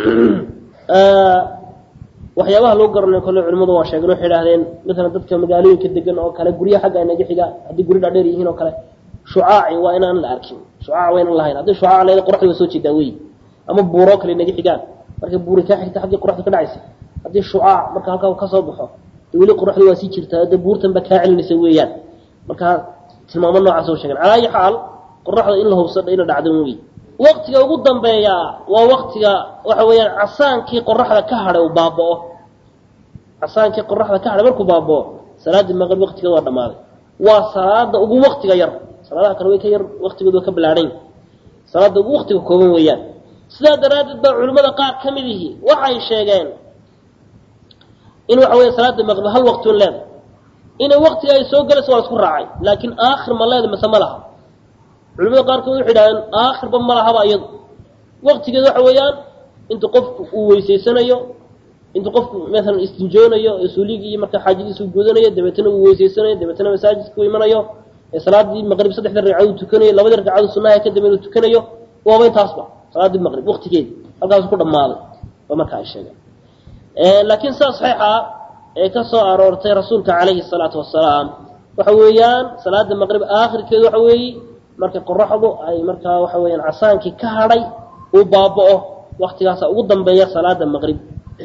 waxyaabaha lagu garanayo kole culimadu waa sheegeen waxay idhahdeen maalan dadka magaalooyinka degan oo kale gurya xagga inaga xiga haddii guri dhaadheer yihiin oo kale shucaaci waa inaan la arkin shucaac waa inaan lahayn haddii shucaac leeda qoraxda waa soo jeedaa wey ama buuroo kale inaga xigaan marka buuri kaa xigta xaggii qoraxda ka dhacaysa haddii shucaac marka halkaa ka soo baxo de weli qoraxda waa sii jirtaa de buurtan baa kaa celinaysa weeyaan marka tilmaamo noocaas oo sheegen calaa ayi xaal qoraxda in la hubsadha ina dhacdan wey waktiga ugu dambeeya waa waktiga waxa weeyaan casaankii qoraxda ka hadhay uu baaba'o casaankii qoraxda ka hadhay markuu baaba'o salaadii maqrib waktigeeda waa dhammaaday waa salaada ugu waktiga yar salaadaha kale way ka yar waktigooda waa ka bilaadhan salaada ugu waktiga kooban weeyaan sidaa daraaddeed baa culimmada qaar ka mid ihi waxay sheegeen in waxa weya salaada maqrib hal wakti un leeda inay waktiga ay soo galayso waa isku raacay laakiin aakhir ma leeda mise ma laha culimada qaarkood waxay idhahdeen aakhirba ma lahaba iyadu waktigeeda waxa weeyaan intuu qofku uu weysaysanayo intuu qofku maalan istinjoonayo suuligii iyo marka xaajadiisa u gudanayo dabeetana uu weysaysanayo dabeetana masaajidka u imanayo ee salaadii maqrib saddexda ragcadood uu tukanayo labadii ragcadood sunnaha ka dambeyn uu tukanayo waaba intaasba salaadii maqrib waktigeedi halkaasu ku dhammaaday waa marka ay sheegeen laakiin sidaa saxiixa ee ka soo aroortay rasuulka calayhi salaatu wasalaam waxa weeyaan salaada maqrib aakhirkeedu waxa weeye marka qoraxdu ay markaa waxa weeyaan casaankii ka hadhay uu baaba'o waktigaasa ugu dambeeya salaada maqrib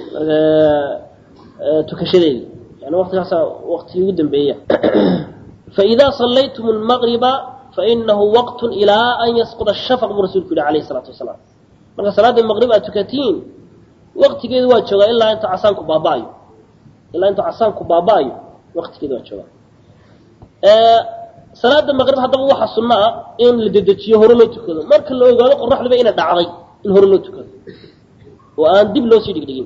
tukashadeedi yani waktigaasa waktigii ugu dambeeya faidaa sallaytum lmaqriba fainahu waqtun ilaa an yasquda shafaq buu rasulku yihi alayhi salaatu wasalaam marka salaada maqrib aad tukatiin waktigeedu waa joogaa ilaa inta casaanku baaba'ayo ilaa intuu casaanku baaba'ayo waktigeedu waa joogaa salaada maqrib haddaba waxa sunno ah in la dedejiyo hore loo tukado marka la ogaado qoraxduba inay dhacday in hore loo tukado oo aan dib loo sii dhigdhigin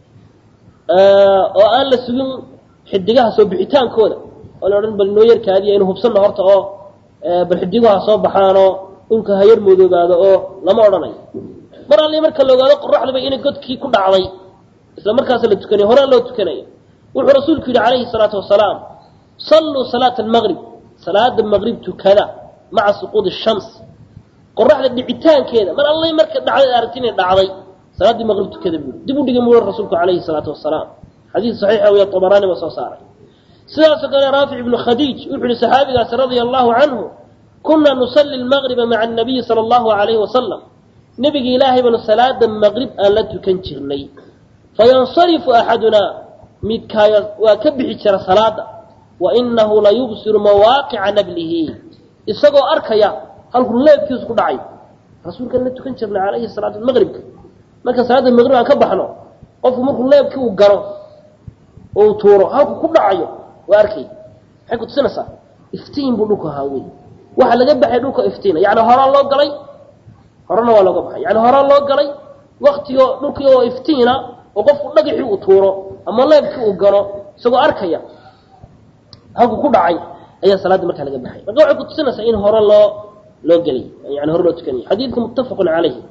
oo aan la sugin xidigaha soo bixitaankooda oo la odhan bal noo yarkaadiya inu hubsanna horta oo bal xidiguha soo baxaanoo dhulka ha yar moodoobaado oo lama odhanayo mar alli marka la ogaado qoraxduba inay godkii ku dhacday isla markaas la tukanayo horaa loo tukanaya wuxuu rasuulku yidhi calayhi salaatu wasalaam salluu salaata almaqrib salaada maqrib tukada maca suquudi shams qoraxda dhicitaankeeda mar allay marka dhacday aragti inay dhacday salaaddii maqrib tukada buuri dib u dhigay muuri rasuulku calayhi salaatu wasalaam xadiis saxiixa weya tabaraani baa soo saaray sidaasoo kale raafic ibnu khadiij wuxuu yihi saxaabigaasi radia allahu canhu kunaa nusalli lmaqriba maca annabiyi sala allahu alayhi wasalam nebiga ilaahay baanu salaada maqrib aan la tukan jirnay fayansarifu axadunaa midkaaya waa ka bixi jira salaada wainahu la yubsiru mawaaqica nablihi isagoo arkaya halkuu leebkiisu ku dhacay rasuulkaan la tukan jirnay calayhi salaatu maqribka marka salaada maqrib aan ka baxno qofku markuu leebkii uu garo oo uu tuuro halku ku dhacayo waa arkay maxay ku tusinaysaa iftiin buu dhulku ahaa wey waxa laga baxay dhulka iftiina yani horaa loo galay horena waa looga baxay yani horaa loo galay waktigo dhulkii oo iftiina oo qofku dhagaxii uu tuuro ama leebkii uu galo isagoo arkaya halku ku dhacay ayaa salaadda markaa laga baxay marka waxay ku tusinaysaa in hore loo loo gelay yani hore loo tukanayo xadiidku muttafaqun calayhi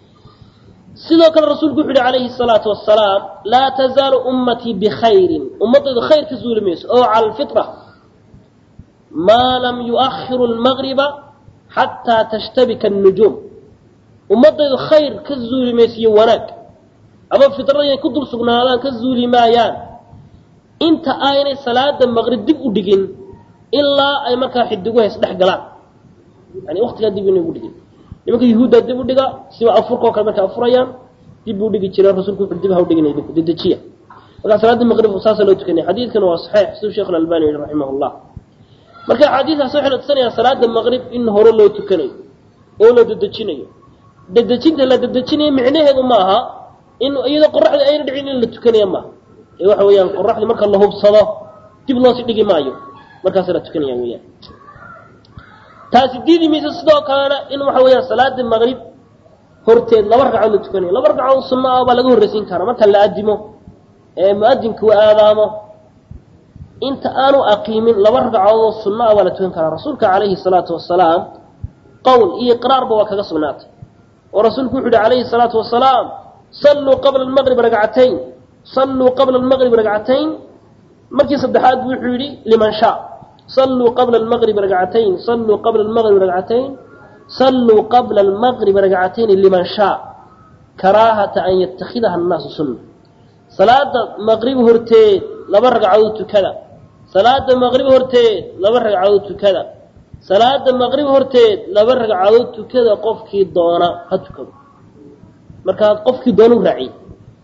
sidoo kale rasuulku wuxu uhi calayhi الsalaatu wasalaam laa tazaalu ummatii bikhayrin ummadaydu khayr ka zuuli mayso oo cala alfitra maa lam yuahiru lmagriba xataa tashtabika الnujuum ummadaydu khayr ka zuuli mayso iyo wanaag ama fitrada inay ku dul sugnaadaan ka zuuli maayaan inta aynay salaada maqrib dib u dhigin ilaa ay markaa xidiguha isdhex galaan yani waktigaa dib inay ugu dhigin nimanka yuhuuddaa dib u dhiga siba afurkao kale markay afurayaan dib buu dhigi jireen rasulku wuxu dib ha u dhiginay dinku dedejiya markaa salaada maqrib saasa loo tukanaya xadiidkan waa saxiix siduu sheekh alalbani yihi raximah llah marka axaadiistaas waxay na tusanayaa salaada maqrib in hore loo tukanayo oo la dedejinayo dedejinta la dedejinayo micnaheedu ma aha in iyadoo qoraxda ayna dhicin in la tukanaya maaha ee waxa weeyaan qoraxdii marka la hubsado dib loosi dhigi maayo markaasa la tukanaya weyaan taasi diidi mayso sidoo kalena in waxa weeyaan salaada maqrib horteed laba ragcadood la tukanayo laba ragcadood sunno ah baa laga horreysiin karaa marka la adimo ee mu-adinku uu aadaamo inta aanu aqiimin laba ragcadood sunno ah baa la tukan karaa rasuulka calayhi salaatu wasalaam qowl iyo iqraarba waa kaga sugnaatay oo rasuulku wuxu uhi calayhi salaatu wasalaam salluu qabla almaqrib ragcatayn salluu qabla almaqrib ragcatayn markii saddexaad buu wuxuu yidhi liman shaa salluu qabla almaqrib ragcatayn salluu qabla almaqrib ragcatayn salluu qabla almaqrib ragcatayn liman shaa karaahata an yatakhidaha annaasu sunna salaada maqrib horteed laba ragcadood tukada salaada maqrib horteed laba ragcadood tukada salaada maqrib horteed laba ragcadood tukada qofkii doona ha tukado markaa qofkii doona u raaciye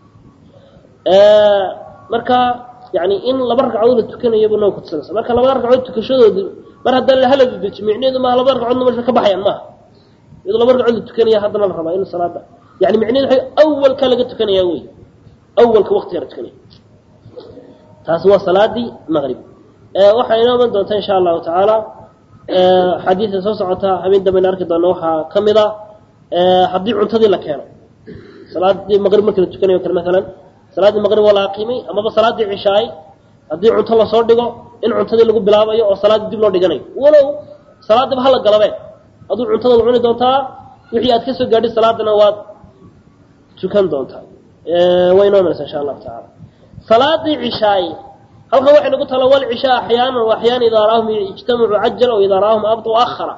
marka yani in laba ragcadood la tukanayo buu noo kutusanaysa marka labada ragcadood tukashadoodu mar haddaan la haladi deji micneheedu maaha labada ragcadoodna meesha ka baxayaan maaha iyadoo laba ragcadood la tukanaya haddana la rabaa in salaada yani micnehedu waxa awalka laga tukanaya wey awalka waktiga la tukanaya taasi waa salaadii maqrib waxaa inoo iman doonta insha allahu tacaala xadiidka soo socota habeen dambayna arki doona waxaa ka mid a haddii cuntadii la keeno salaadii maqrib markii la tukanayo kale maalan salaaddii maqrib waa la aqiimay amaba salaaddii cishaay haddii cunto lasoo dhigo in cuntadii lagu bilaabayo oo salaaddii dib loo dhiganayo walow salaadiiba hala galabeen aduu cuntadaad cuni doontaa wixii aad ka soo gaadhay salaadana waad tukan doontaa way inoo imanaysa insha allahu tacaala salaadii cishaay halkan waxay nagu tala wal cishaa axyaanan wa axyaan idaa raahum ijtamacu cajala o idaa raahum abdu akhara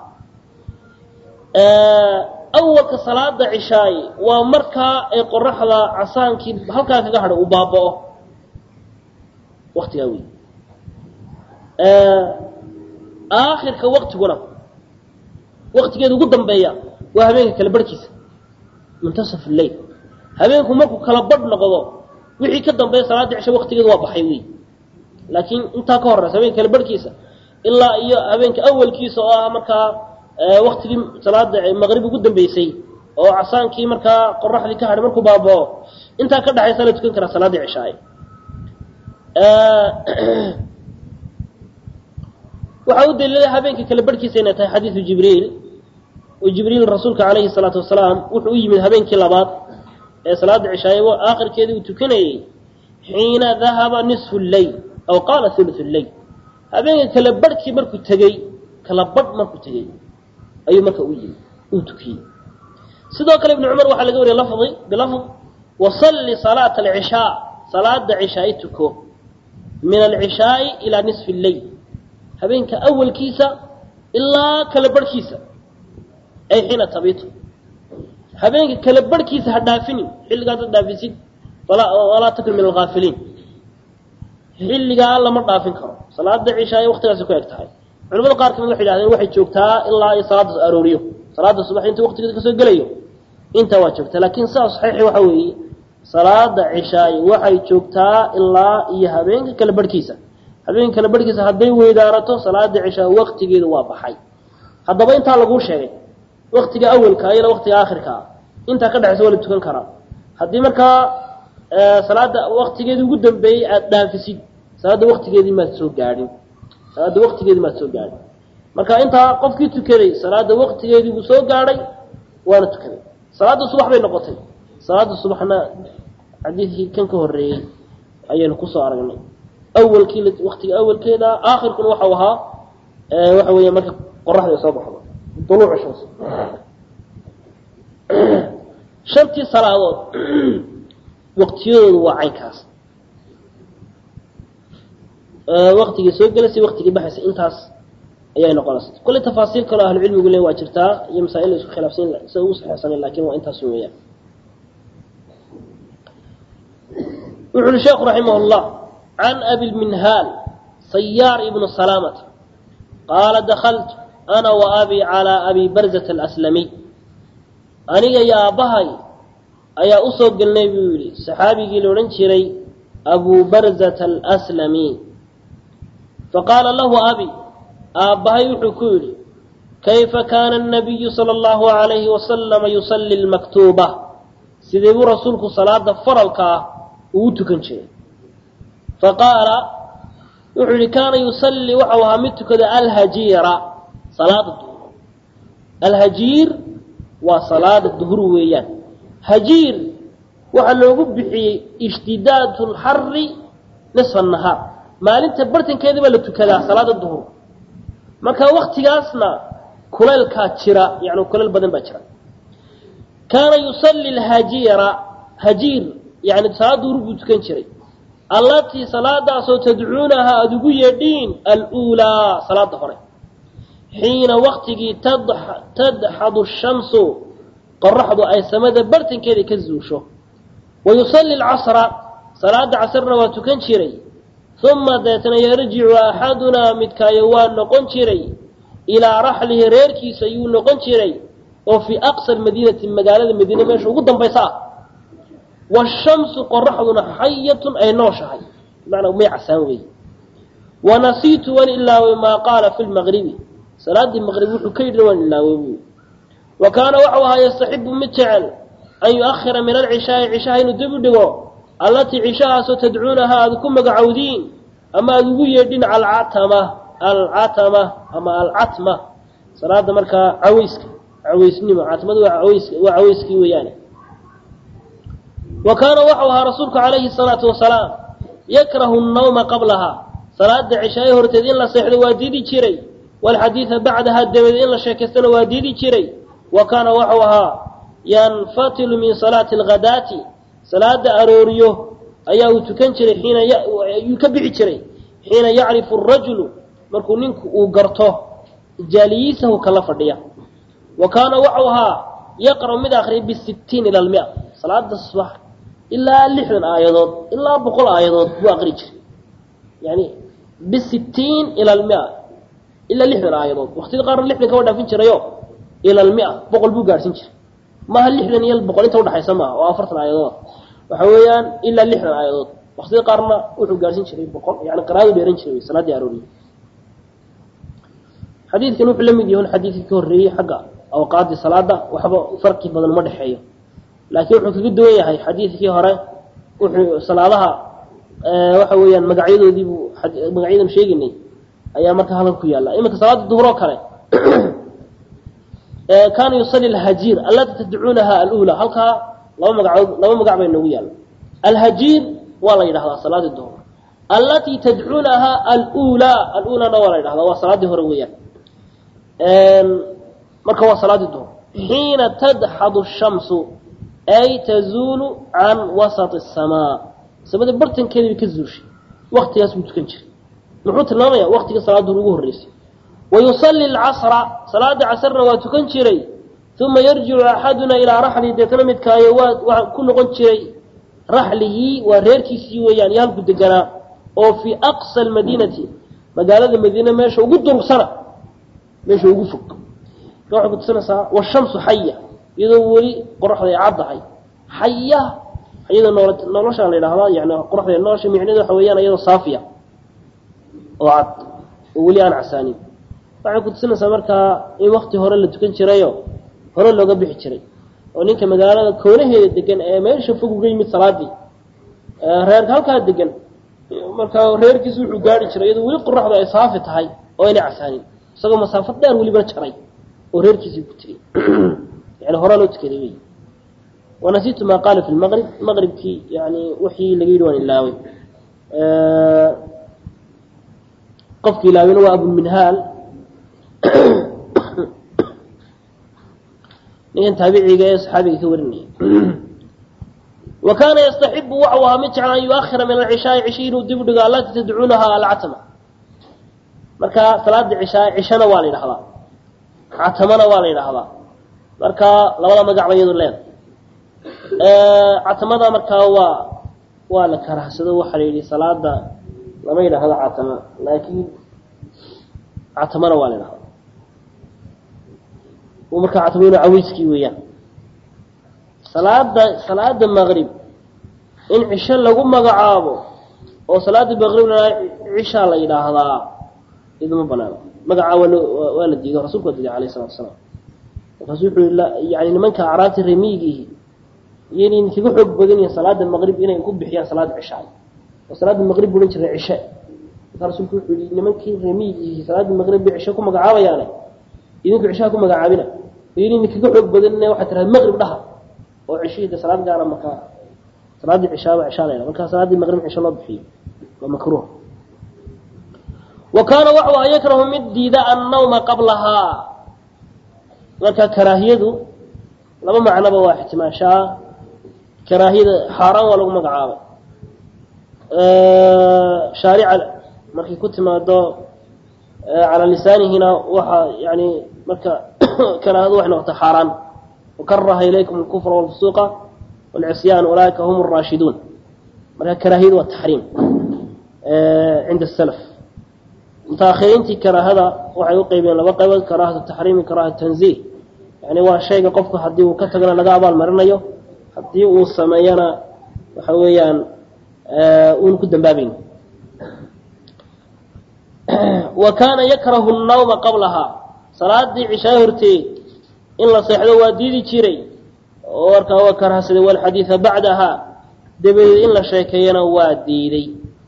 awalka salaada cishaay waa markaa ay qoraxda casaankii halkaa kaga hadho uu baaba'o waktigaa wey aakhirka waktiguna waktigeeda ugu dambeeya waa habeenka kala barhkiisa muntasaf lleil habeenku markuu kala badh noqdo wixii ka dambeeya salaada cisha waktigeedu waa baxay wey laakiin intaa ka horeysa habeenka kala barhkiisa ilaa iyo habeenka awalkiisa oo ah markaa waktigii salaada maqrib ugu dambeysay oo casaankii markaa qoraxdii ka hadhay markuu baabao intaa ka dhexaysa la tukan karaa salaadii cishaay waxaa u daliilay habeenka kala barhkiisa inay tahay xadiidu jibriil oo jibriil rasuulka calayhi salaatu wasalaam wuxuu u yimid habeenkii labaad ee salaada cishaay aakhirkeedii uu tukanayey xiina dahaba nisfu lleyl aw qaala thuluth lleyl habeenka kala barhkii markuu tegey kala badh markuu tegey ayuu marka u yimi uu tukiyey sidoo kale ibnu cumar waxaa laga wariyay lafdi bilafd wasalli salaata alcishaa salaada cishaai tuko min alcishaai ilaa nisfi lleyl habeenka awalkiisa ilaa kala barhkiisa ay xiina tabitu habeenka kala barhkiisa ha dhaafinin xilligaas ad dhaafisid walaa takun min algaafiliin xilligaa lama dhaafin karo salaada cishaay waktigaasi ku eg tahay culamada qaar kamid waxay yidhahdeen waxay joogtaa ilaa iyo salaada arooriyo salaada subax inta waktigeeda kasoo gelayo intaa waa joogtaa laakiin sidaa saxiixi waxa weeye salaada cishaay waxay joogtaa ilaa iyo habeenka kala barhkiisa habeenka kala barhkiisa hadday weydaarato salaada cishaa waktigeedu waa baxay haddaba intaa laguu sheegay waktiga awalka ilaa waktiga aakhirkaa intaa ka dhexaysa waa la tukan karaa haddii markaa salaada waktigeedii ugu dambeeyey aada dhaafisid salaadda waktigeedii maad soo gaadhin salaadda waktigeedii maad soo gaadhin marka intaa qofkii tukaday salaada waktigeedii buu soo gaadhay waana tukaday salaadda subax bay noqotay salaada subaxna xadiidkii kan ka horeeyey ayaynu kusoo aragnay awalkii waktiga awalkeeda aakhirkuna waxau ahaa waxa weeya marka qoraxda ay soo baxdo duluucu shams shantii salaadood waktiyadoodu waa caynkaas waktigii soo gelaysay waktigii baxaysay intaas ayay noqonaysa kulley tafaasiil kaloo ahlucilmigu le waa jirtaa iyo masaa-il la isku khilaafsan sida ugu saxeexsanen lakin waa intaas weeyaan wuxu uhi sheekhu raximah اllah can abi lminhaal sayaar ibnu salaamata qaala dakaltu ana wa abi calىa abi barzata alaslamiy aniga iyo aabbahay ayaa usoo gelnay buu yidhi saxaabigii la odhan jiray abu barzata alaslami faqaala lahu abi aabbahay wuxuu ku yidhi kayfa kaana الnabiyu salى اllahu عalayhi wasalama yusalli lmaktuuba sidee buu rasuulku salaada faralka ah uu tukan jiray faqaala wuxuu yihi kaana yusalli waxau ahaa mid tukada alhajiira salaada duhur alhajiir waa salaada duhur weeyaan hajiir waxaa loogu bixiyey ishtidaad lxari nisfa nahaar maalinta bartankeedii baa la tukadaa salaada duhur marka waktigaasna kulaylkaa jira yani kulayl badan baa jira kaana yusalli lhajiira hajiir yani salaada duhur buu tukan jiray allatii salaadaasoo tadcuunaha aada ugu yeedhiin aluulaa salaada hore xiina waktigii tadxadu shamsu qoraxdu ay samada bartankeeda ka zuusho wa yusalli alcasra salaada casrna waa tukan jiray uma deetna yarjicu axadunaa midkaayo waa noqon jiray ilaa raxlihi reerkiisa ayuu noqon jiray oo fii aqsa madiinati magaalada madiine meesha ugu dambaysa ah washamsu qoraxduna xayatun ay nooshahay bimacnaa may casaan wey wanasiitu waan ilaaway maa qaala fi lmaqribi salaadii maqrib wuxuu ka yidhi waan ilaaway buy wa kaana waxau ahaa yastaxibu mid jecel an yu-ahira min alcishaai cishaha inuu dib u dhigo allatii cishahaasoo tadcuunaha aada ku magacowdiin ama aada ugu yeedhin alcatama alcatama ama alcatma salaada markaa caweyska caweysnimo catmadu waa aweys waa caweyskii weeyaane wa kaana waxau ahaa rasuulku calayhi salaatu wasalaam yakrahu nnawma qablaha salaada cishaaye horteed in la seexdo waa diidi jiray walxadiida bacdaha dabadeed in la sheekaystana waa diidi jiray wa kaana waxau ahaa yanfatilu min salaati alghadaati salaada arooriyo ayaa uu tukan jiray xiina ayuu ka bixi jiray xiina yacrifu arajulu markuu ninku uu garto jaaliyiisahu kala fadhiya wa kaana waxau ahaa yaqra'u mid akriya bisittiin ila almia salaada subax ilaa lixdan aayadood ilaa boqol aayadood buu aqri jiray yani bisittiin ila almia ilaa lixdan aayadood waqtida qaarna lixdan kaba dhaafin jirayo ila almia boqol buu gaadhsin jiray maaha lixdan iyo boqol inta udhaxaysa maaha oo afartan aayadood waxa weeyaan ilaa lixdan aayadood waqtida qaarna wuxuu gaadhsin jiray boqol yani qiraadu dheeran jiray salaadii arooriye xadiidkan wuxuu la mid yahay xadiidkii ka horreeyey xagga awqaadii salaada waxba farqi badan uma dhexeeyo laakiin wuxuu kaga duwan yahay xadiidkii hore wuxuu salaadaha waxa weeyaan magacyadoodiibuu magacyadan sheegaynay ayaa marka halkan ku yaalla iminka salaada duhur oo kale kaana yusali alhajiir allati tadcuunaha alula halkaa laba magacood laba magac bay noogu yaalla alhajiir waa la yidhahdaa salaadii duhur allatii tadcuunaha alulaa alulaana waa la yidhahdaa waa salaaddii hore weeyaan marka waa salaadii duhur xiina tadxadu shamsu ay tazuulu can wasat asamaa samada bartankeeda bay ka zuushay waktigaas buu tukan jiray muxuu tilmaamaya waktiga salaad duhur ugu horreysay wayusalli alcasra salaada casrna waa tukan jiray uma yarjicu axaduna ilaa raxlihi deetana midkaayo waa waa ku noqon jiray raxlihii waa reerkiisii weeyaan iyo halku deganaa oo fii aqsa almadiinati magaalada madiine meesha ugu durugsana meesha ugu fog marka waxay kutusinaysaa washamsu xaya iyadoo weli qoraxda ay caddahay xaya iyadoo nool nolosha la yidhahdaa yani qoraxda nolosha micneedu waxa weeyaan iyadoo saafiya oo cad oo weli aan casaanin waxay kutusinaysaa markaa in wakti hore la tukan jirayo hore looga bixi jiray oo ninka magaalada koonaheeda degan ee meesha fog uga yimid salaadii reerka halkaa degan marka reerkiisu wuxuu gaari jiray iyadoo weli qoraxdu ay saafi tahay oo ayna casaanin isagoo masaafo dheer welibana jaray oo reerkiisii ku tegey yani horaa loo tukaday wey wanasiitu maa qaala fi lmaqrib maqribkii yani wixii laga yidhi waan ilaaway qofki ilaawina waa abulminhaal ninkan taabiciga ee saxaabiga ka warinaya wa kaana yastaxibu waxau ahaa mid jecel an yuahira min alcishaai cishi inuu dib u dhigo allatii tadcuunaha alcatama marka salaada cishaa cishana waa la yidhahdaa catamana waa la yidhaahdaa marka labada magacba iyadu leeda catamada markaa waa waa la karahsado waxaa la yidhi salaada lama yidhaahdo catama laakiin catamana waa la yidhahdaa markaa catamo inu caweyskii weeyaan salaada salaada maqrib in cisho lagu magacaabo oo salaada maqribna cishaa la yidhaahdaa iduma banaano magacaa waa loo waa la diido rasulku waa diiday alayh salatu asalaam markaasu wuxuu i yani nimanka acraabta remiyigiihi iyayn kaga xoog badan yihin salaada maqrib inay ku bixiyaan salaada cishaay oo salaada maqrib buhan jiray cishe markaa rasulku wuxuu yihi nimankii remiyigiihi salaada maqrib bay cisho ku magacaabayaane idinku cishaha ku magacaabina iyayn kaga xoog badan waxaa tiraha maqrib dhaha oo cishihii de salaad gaara markaa salaaddii cishaaba cishaa la yhaha markaa salaaddii maqrib cisho loo bixiyo waa makruuh wa kaana waxu an yakrahu mid diida annawma qablahaa marka karaahiyadu laba macnoba waa ixtimaashaa karaahiyada xaaraan waa lagu magacaabay shaarica markay ku timaado calaa lisaanihina waxaa yani marka karaahadu waxay noqotay xaaraan wakaraha ilaykum alkufra walfusuuqa walcisyaan ulaaika hum araashiduun marka karaahiyadu waa taxriim cinda salaf mutaahiriintii karaahada waxay u qeybeen laba qaybood karaahatu taxriimi karaahatu tanziih yani waa shayga qofku haddii uu ka tagana laga abaal marinayo haddii uu sameeyana waxa weeyaan uuna ku dambaabayn wa kaana yakrahu nnawma qablahaa salaadii cishaa horteed in la seexdo waa diidi jiray oo markaa waa karahsaday walxadiida bacdaha dabadeed in la sheekeeyana waa diiday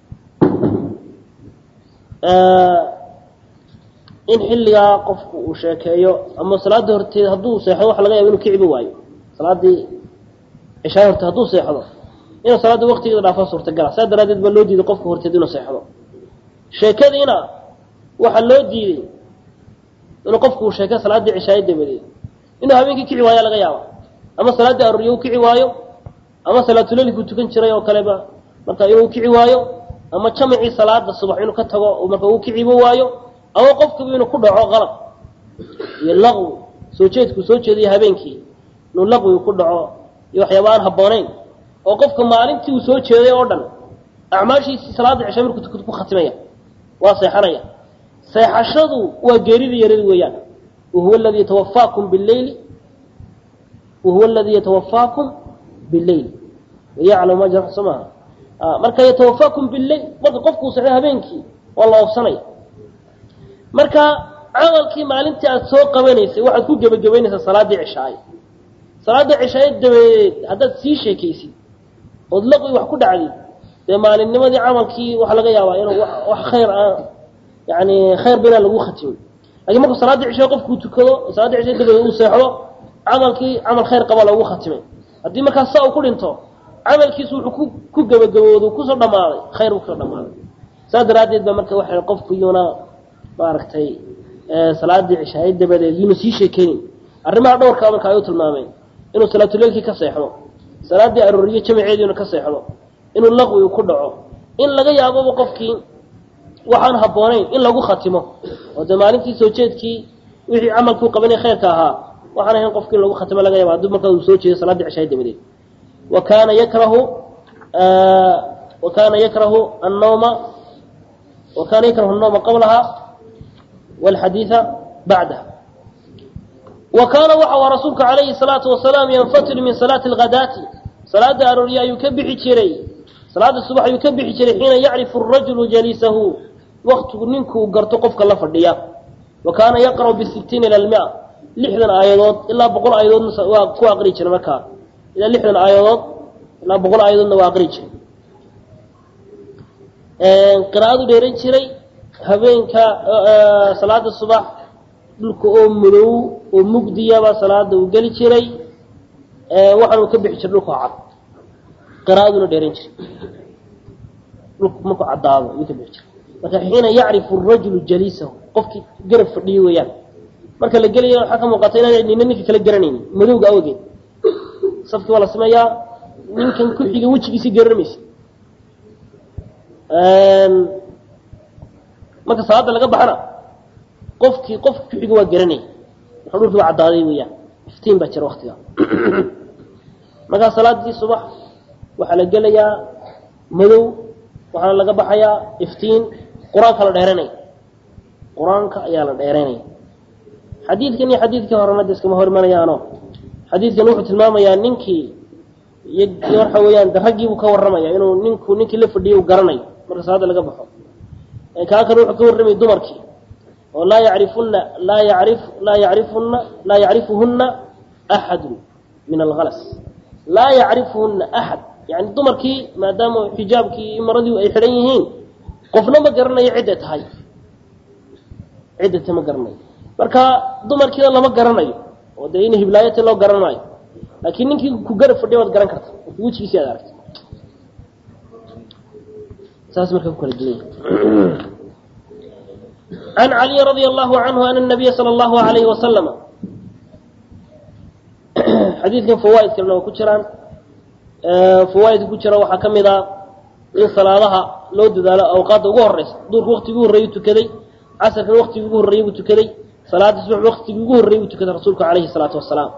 in xilligaa qofku uu sheekeeyo ama salaada horteed hadduu seexdo waxa laga yaba inu kiciba waayo salaadii cishaa horteed hadduu seexdo inuu salaada waktigeeda dhaafo suurtagala saa daraaddeed baa loo diiday qofka horteed inuu seexdo sheekadiina waxaa loo diiday inuu qofku uu sheeke salaaddii cishaayo dabadeed inuu habeenkii kici waayo laga yaaba ama salaaddii arooriyo u kici waayo ama salaatulelkuu tukan jiray oo kaleba marka inuu kici waayo ama jamacii salaada subax inuu ka tago marka uu kicibo waayo ama qofkiiba inuu ku dhaco qalab iyo laqwi soo jeedkuu soo jeediyo habeenkii inuu laqwi ku dhaco iyo waxyaaba aan habboonayn oo qofka maalintii uu soo jeeday oo dhan acmaashiisii salaada cisha markuu tukado ku khatimaya waa seexanaya seexashadu waa geerida yaradi weeyaan wahuwa aladii yatawafaakum bileyli wahuwa aladii yatawafaakum bileyl wayaclamu ma jara soo maaha marka yatawafaakum bileyl marka qofkuu seexdo habeenkii waa la oobsanaya marka camalkii maalintii aada soo qabanaysay waxaad ku gebagabaynaysaa salaaddii cishaaye salaada cishaaye dabadeed haddaad sii sheekaysid ood laqwi wax ku dhacdid dee maalinnimadii camalkii waxaa laga yaabaa inuu wax khayr ah yani khayr ba inaan lagu khatimin lakiin markuu salaaddii cishaye qofkuu tukado salaadii cishaye dabadeed uu seexdo camalkii camal khayr qaba lagu khatimay haddii markaas saa uu ku dhinto camalkiisu wuxuu ku ku gebagabooda kusoo dhamaaday khayr buu kusoo dhamaaday saas daraaddeed ba marka waxa qofku iyuuna maaragtay salaadii cishaaye dabadeed yuuna sii sheekeynin arrimaha dhowrkaa marka ay u tilmaameen inuu salaatuleilkii ka seexdo salaaddii arooriye jamaceediina ka seexdo inuu laqwi ku dhaco in laga yaaboba qofkii waxaan habboonayn in lagu khatimo oo dee maalintii soo jeedkii wixii camalkuu qabanay khayrka ahaa waxaan ahayn qofki in lagu khatimo laga yaaba hadduu markaa uu soo jeedo salaadii cishaaye dabadeed wa kaana yakrahu wa kaana yakrahu annawma wa kaana yakrahu annawma qablaha walxadiida bacdaha wa kaana waxa uu rasuulku calayhi salaatu wasalaam yanfatilu min salaati alghadaati salaada aroorye ayuu ka bixi jiray salaada subax ayuu ka bixi jiray xiina yacrifu arajulu jaliisahu waktigu ninkuu garto qofka la fadhiya wa kaana yaqra'u bisittiina ila almia lixdan aayadood ilaa boqol aayadoodna waa ku aqri jiray markaa ilaa lixdan aayadood ilaa boqol aayadoodna waa aqri jiray qiraa'adu dheeran jiray habeenka salaada subax dhulka oo madow oo mugdiyaba salaada uu geli jiray waxaanu ka bixi jiray dhulka oo cad qiraa'aduna dheeran jiray dhulku markuu caddaado ayuu ka bixi jiray marka xiina yacrifu arajulu jaliisahu qofkii garab fadhiyo weeyaan marka la gelaya waxaa ka muuqata inaan nina ninka kala garanaynin madowga awgeed safkii waa la sameeyaa ninkan ku xiga wejigiisi garanmaysa marka salaada laga baxana qofkii qofka ku xiga waa garanaya marka dhulkii waa caddaaday weeyaan iftiin baa jira waktiga markaa salaadii subax waxaa la gelayaa madow waxaana laga baxayaa iftiin qur-aanka la dheeranaya qur-aanka ayaa la dheeranaya xadiidkan iyo xadiidkii horena de iskama hor imanayaano xadiidkan wuxuu tilmaamayaa ninkii iyo waxa weeyaan de raggiibuu ka warramaya inuu ninku ninkii la fadhiyay uu garanayo marka salaada laga baxo kaa kale wuxuu ka warramayay dumarkii oo laa yacrifuna laa yacrif laa yacrifuna laa yacrifuhuna axadu min alhalas laa yacrifuhuna axad yani dumarkii maadaama xijaabkii iyo maradii ay xidhan yihiin qofna ma garanayo cidday tahay ciddata ma garanayo marka dumarkiina lama garanayo oo dee in hiblaayati loo garanayo laakiin ninkii ku garab fadhiya waad garan karta markii wejigiisi aad aragta saas marka ku kala duwan can caliyi radia allahu canhu ana nabiya sala allahu alayhi wasalama xadiidkan fawaaid kalena waa ku jiraan fawaaidka ku jira waxaa ka mid a in salaadaha loo dadaalo awqaadda ugu horeysa duurka waktigii ugu horreeyuu tukaday casarkan waktigii ugu horreeyey buu tukaday salaada subax waktigii ugu horreeyey buu tukaday rasuulku calayhi salaatu wasalaam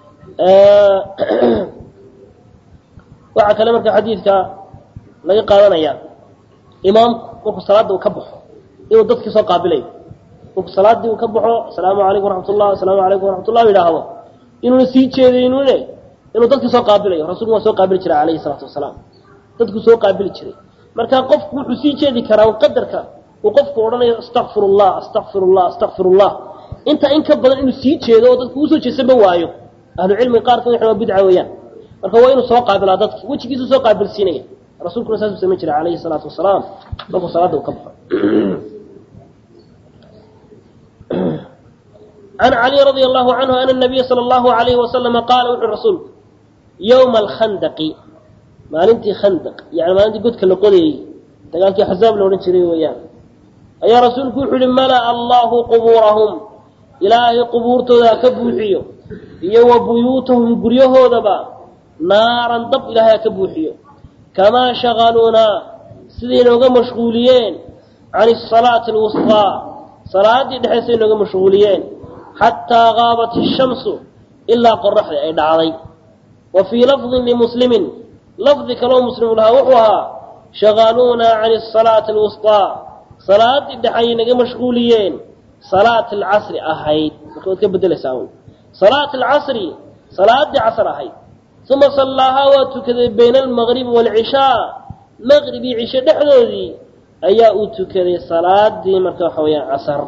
waxaa kale marka xadiidka laga qaadanaya imaamku markuu salaada uu ka baxo inuu dadkii soo qaabilayo markuu salaadii uu ka baxo asalaamu calaykum waraxmatullah asalaamu calaykum waraxmatullah yidhaahdo inuuna sii jeedaynune inuu dadkii soo qaabilayo rasuulku waa soo qaabili jiray calayhi salaatu wasalaam dadkuu soo qaabili jiray marka qofku wuxuu sii jeedi karaa qadarka uu qofku odhanayo astakfir llah astakfir llah astakfir llah inta in ka badan inuu sii jeedo oo dadku usoo jeesanba waayo ahlucilmiga qaarkood waxay waa bidca weeyaan marka waa inuu soo qaabilaa dadki wejigiisu soo qaabilsiinaya rasuulkuna saasuu samayn jiray calayhi salaatu wasalaam markuu salaada uu ka baxo can cali radia allahu canhu ana nabiya sala allahu alayhi wasalama qaala wuxuu rasuulku yowma alkhandaqi maalintii khandaq yani maalintii godka la qodayey dagaalkii axzaab la odhan jiray weeyaan ayaa rasuulku wuxuu yihi mala'a allahu qubuurahum ilaahay qubuurtooda ha ka buuxiyo iyo wa buyuutahum guryahoodaba naaran dab ilaahay ha ka buuxiyo kamaa shaqaluunaa siday nooga mashquuliyeen can asalaati alwusqaa salaaddii dhexeysay nooga mashquuliyeen xataa qaabat ishamsu ilaa qoraxda ay dhacday wa fii lafdin limuslimin lafdi kaloo muslimu lahaa wuxuu ahaa shaqaluunaa can asalaati alwusqaa salaaddii dhexayay naga mashquuliyeen salaat alcasri ahayd marka waad ka bedelaysaa un salaat alcasri salaaddii casr ahayd uma sallaahaa waa tukaday bayna almagribi waalcishaa maqrib iyo cishe dhexdoodii ayaa uu tukaday salaadii marka waxa weeyaan casar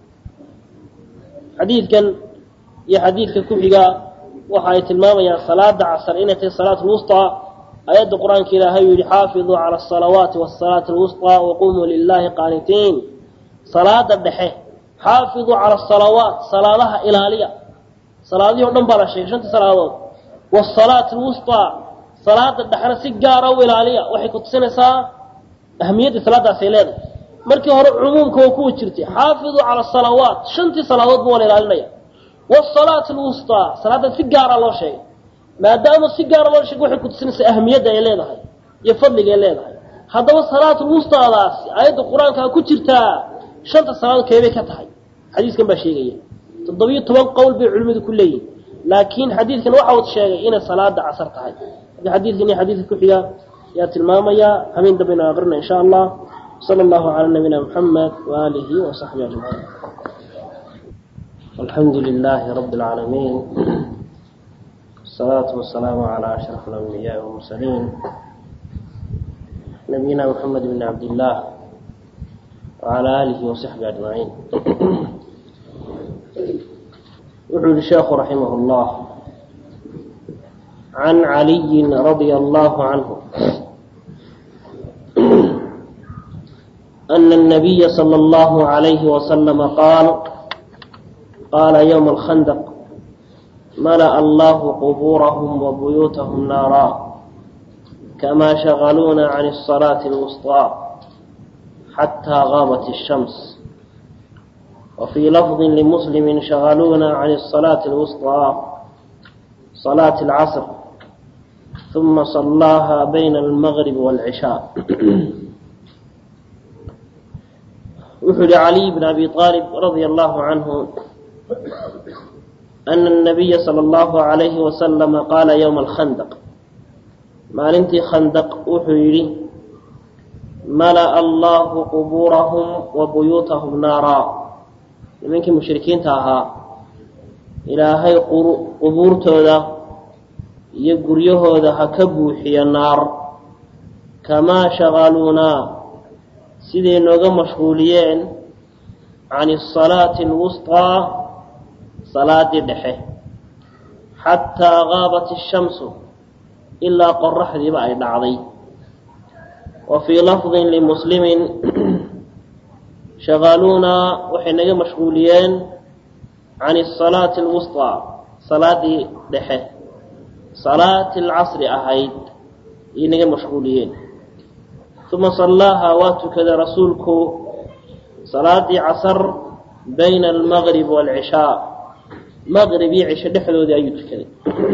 xadiidkan iyo xadiidka ku xiga waxa ay tilmaamayaan salaada casar inay tahay salaat lwusطaa aayadda qur-aanka ilaahay uu yihi xaafiduu cala asalawaati wasalaati alwusطaa waqumuu lilahi qaanitiin salaada dhexe xaafiduu cala asalawaat salaadaha ilaaliya salaadihii o dhan baa la sheegay shantii salaadood wasalaati alwusطaa salaada dhexena si gaara u ilaaliya waxay ku tusinaysaa ahamiyadda salaadaasay leedahay markii hore cumuumka waa kuwa jirtay xaafiduu cala asalawaat shantii salaadoodba waa la ilaalinaya wasalaat alwusطaa salaada si gaara loo sheegay maadaama si gaara loo sheegay waxay ku tusinaysaa ahamiyadda ay leedahay iyo fadliga ay leedahay haddaba salaat lwusطaadaasi aayadda qur-aankaa ku jirtaa shanta salaadood keebay ka tahay xadiiskan baa sheegaya toddobiyo toban qowl bay culimmadu ku leeyihin laakiin xadiidkan waxa uu sheegay inay salaada casar tahay marka xadiidkan iyo xadiidka ku xiga ayaa tilmaamaya habeen dambaynu aqrina insha allah sala allahu cala nabiyina muxamed waaalihi wasaxbihi ajmaciin alxamdu lilaahi rabi اlcaalamiin wasalaatu wasalaamu calaa ashraf alambiyaai walmursaliin nabiyina muxamed bn cabdillaah wacala aalihi wasaxbihi ajmaciin wuxuu yihi sheekhu raximah اllah can caliyi radia allahu canhu أن النبي صلى الله عليه وسلم قال قال يوم الخندق ملأ الله قبورهم وبيوتهم نارا كما شغلونا عن الصلاة الوسطى حتى غابت الشمس وفي لفظ لمسلم شغلونا عن الصلاة الوسطى صلاة العصر ثم صلاها بين المغرب والعشاء وحل علي بن أبي طالب رضي الله عنه أن النبي صلى الله عليه وسلم قال يوم الخندق maalintii khandaq wuxuu yidhi mala'a allahu qubuurahum wa buyuutahum naaraa nimankii mushrikiinta ahaa ilaahay qubuurtooda iyo guryahooda ha ka buuxiyo naar kamaa shaqaluunaa siday nooga mashquuliyeen can asalaati alwusطaa salaadii dhexe xataa gaabat ishamsu ilaa qoraxdiiba ay dhacday wa fii lafdin limuslimin shaqaaluunaa waxay naga mashquuliyeen can asalaati alwusطaa salaadii dhexe salaati alcasri ahayd ayay naga mashquuliyeen uma sallaaha waa tukaday rasuulku salaadii casar bayna almaqrib waalcishaa maqrib iyo cisho dhexdoodii ayuu tukaday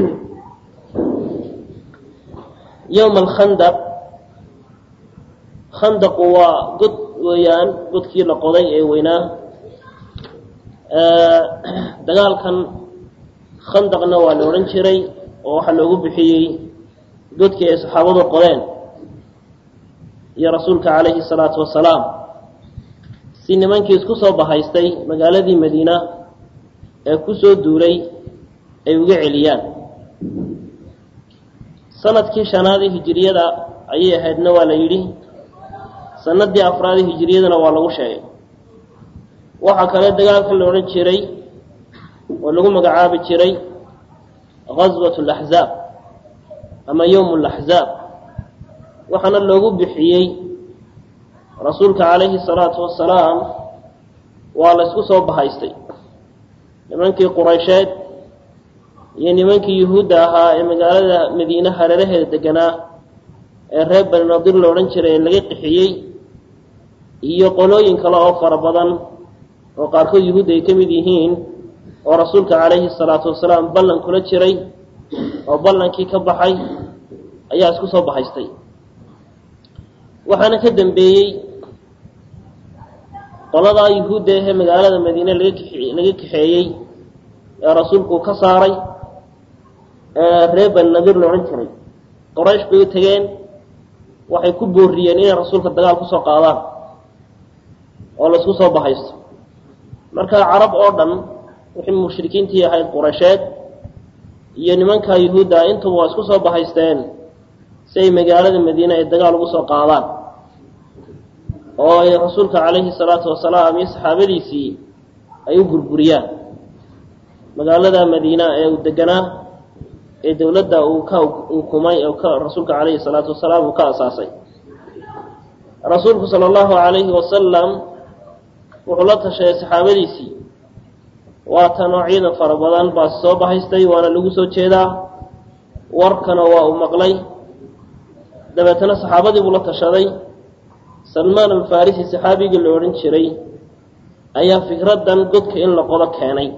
yowma alkhandaq khandaqu waa god weeyaan godkii la qoday ee weynaa dagaalkan khandaqna waa la odhan jiray oo waxaa loogu bixiyey godkii ay saxaabadu qodeen iyo rasuulka calayhi salaatu wasalaam si nimankii isku soo bahaystay magaaladii madiina ee ku soo duulay ay uga celiyaan sanadkii shanaadii hijiriyada ayay ahaydna waa la yidhi sanadii afraadii hijiriyadana waa lagu sheegay waxaa kale dagaalka la odhan jiray oo lagu magacaabi jiray gaswat alaxzaab ama yowm alaxzaab waxaana loogu bixiyey rasuulka calayhi salaatu wasalaam waa la ysku soo bahaystay nimankii quraysheed iyo nimankii yuhuudda ahaa ee magaalada madiine hareeraheeda deganaa ee reer bani nadir la odhan jiray ee laga qixiyey iyo qolooyin kale oo fara badan oo qaarkood yuhuudda ay ka mid yihiin oo rasuulka calayhi salaatu wasalaam ballan kula jiray oo ballankii ka baxay ayaa isku soo bahaystay waxaana ka dambeeyey qoladaa yuhuudda ahee magaalada madiine laga laga kaxeeyey ee rasuulku ka saaray reer bani nadir la odhan jiray qoraysh bay u tegeen waxay ku booriyeen inay rasuulka dagaal kusoo qaadaan oo laysku soo bahaysto marka carab oo dhan wixii mushrikiintii ahayd quraysheed iyo nimankaa yuhuudda intuba waa isku soo bahaysteen si ay magaalada madiine ay dagaal ugu soo qaadaan oo ay rasuulka calayhi salaatu wasalaam iyo saxaabadiisii ay u gurguriyaan magaalada madiina ee uu deganaa ee dowladda uu ka ukumay oo ka rasuulka calayhi salaatu wasalaam uu ka asaasay rasuulku sala allahu calayhi wasalam wuxuu la tashaday saxaabadiisii waatanoo ciidan fara badan baa soo bahaystay waana lagu soo jeedaa warkana waa uu maqlay dabeetana saxaabadii buu la tashaday salmaan alfarisi saxaabigii la odhan jiray ayaa fikraddan godka in la qodo keenay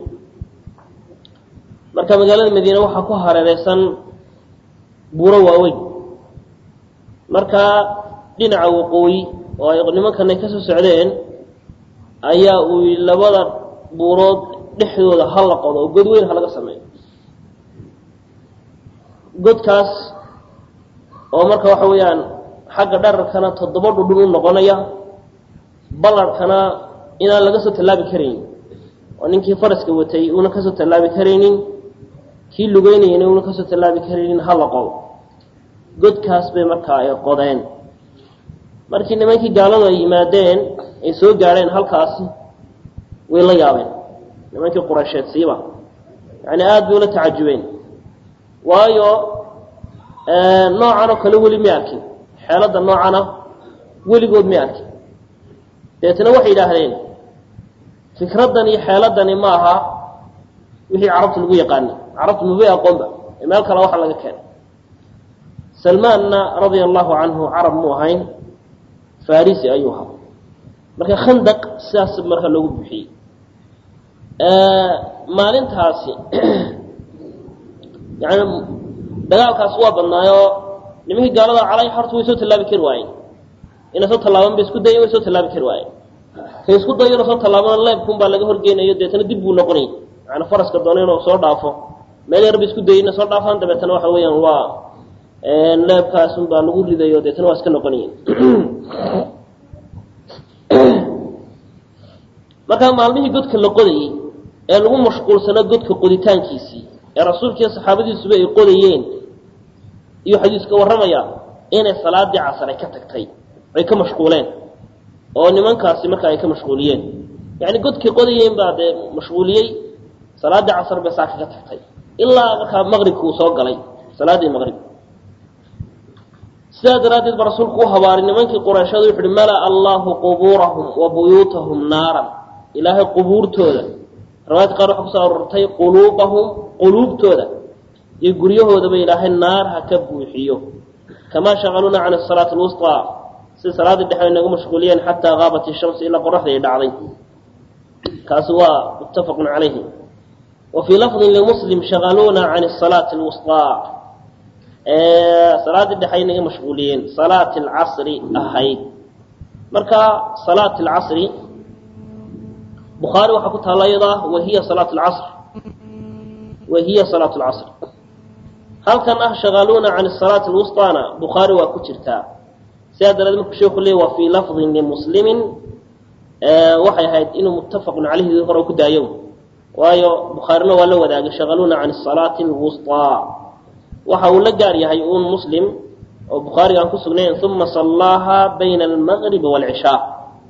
marka magaalada madiine waxaa ku hareereysan buuro waaweyn marka dhinaca waqooyi oo ay nimankan ay ka soo socdeen ayaa uu labada buurood dhexdooda ha la qodo oo god weyn ha laga sameeyo godkaas oo marka waxa weeyaan xagga dherarkana toddoba dhudhun u noqonaya ballarhkana inaan laga soo tallaabi karaynin oo ninkii faraska watay uuna kasoo tallaabi karaynin kii lugeynayana uuna kasoo tallaabi karaynin ha la qodo godkaas bay markaa ay qodeen markii nimankii gaaladu ay yimaadeen ay soo gaadheen halkaasi way la yaabeen nimankii quraysheed siiba yacni aada bay ula tacajubeen waayo noocan oo kale weli may arkin xeeladda noocana weligood may arkin dabeetna waxay yidhaahdeen fikraddan iyo xeeladani ma aha wixii carabta lagu yaqaanay carabtu mabay aqoonba ee meel kale waxa laga keenay salmaanna radia allahu canhu carab mu ahayn farisi ayuu ahaa marka khandaq sidaas marka loogu buxiyey maalintaasi yani dagaalkaas waa badnaayoo nimankii gaalada calay horta way soo tallaabi kari waayeen inay soo tallaaban bay isku dayen way soo tallaabi kari waayeen kay isku dayo inuu soo tallaabana leebkun baa laga horgeynayo deetana dib buu noqonayay yani faraska doona inuu soo dhaafo meel yar ba isku dayay inay soo dhaafaan dabeetana waxa weeyaan waa leebkaasun baa lagu ridayo deetana waa iska noqonayeen markaa maalmihii godka la qodayey ee lagu mashquulsano godka qoditaankiisii ee rasuulkiiyo saxaabadiisuba ay qodayeen iyo xadiiska warramaya inay salaadii casar ay ka tagtay ay ka mashquuleen oo nimankaasi marka ay ka mashquuliyeen yani godkay qodayeen baa dee mashquuliyey salaaddii casar bay saa kaga tagtay ilaa markaa maqribka uu soo galay salaaddii maqrib sidaa daraaddeed ba rasuulku u habaaray nimankii qurayshada wuxu uhi malaa allahu qubuurahum wa buyuutahum naaran ilaahay qubuurtooda riwaayadka qaar waxaa kusoo arortay quluubahum quluubtooda iyo guryahoodaba ilaahay naar ha ka buuxiyo kamaa shaqaluuna can asalaati alwusطaa sida salaaddii dhexe ay nagu mashquuliyeen xataa gaabat ishamsu ilaa qoraxda ay dhacday kaasi waa muttafaqun calayhi wa fii lafdin limuslim shaqaluuna can asalaati alwusطaa salaaddii dhexe ay naga mashquuliyeen salaati alcasri ahayd marka salaati alcasri bukhaari waxaa ku taalla iyada wahiya salaat lcasr wahiya salaat lcasr halkan ah shaqaluuna can salaati lwusطaana bukhaari waa ku jirtaa sidaa daradeed markuu sheeku leey waa fii lafdin limuslimin waxay ahayd inuu muttafaqun caleyhi hore ku daayo waayo bukhaarina waa la wadaagay shaqaluuna can salaati lwusطaa waxa uu la gaar yahay uun muslim oo bukhaariga aan ku sugnayn uma sallaaha bayna almaqribi wاlcishaa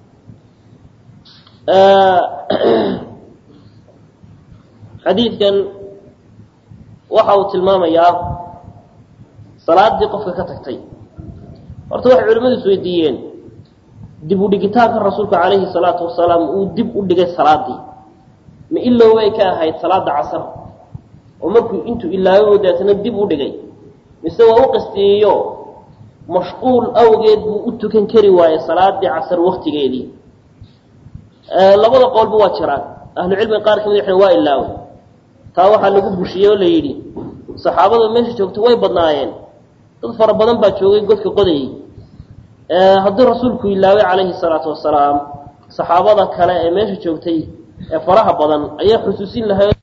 xadiidkan waxa uu tilmaamayaa salaaddii qofka ka tagtay horta waxay culimmadu is weydiiyeen dib u dhigitaanka rasuulka calayhi salaatu wasalaam uu dib u dhigay salaaddii ma ilowbay ka ahayd salaada casar oo markuu intuu ilaayo deetana dib u dhigay mise waa u qastiyeeyo mashquul awgeed buu u tukan kari waayey salaadii casar waktigeedii labada qowlba waa jiraan ahlucilmiga qaar kamid waxay waa ilaaway taa waxaa lagu bushiyey oo la yidhi saxaabada meesha joogta way badnaayeen dad fara badan baa joogay godka qodayay haddii rasuulku ilaaway calayhi salaatu wasalaam saxaabada kale ee meesha joogtay ee faraha badan ayaa xusuusin lahay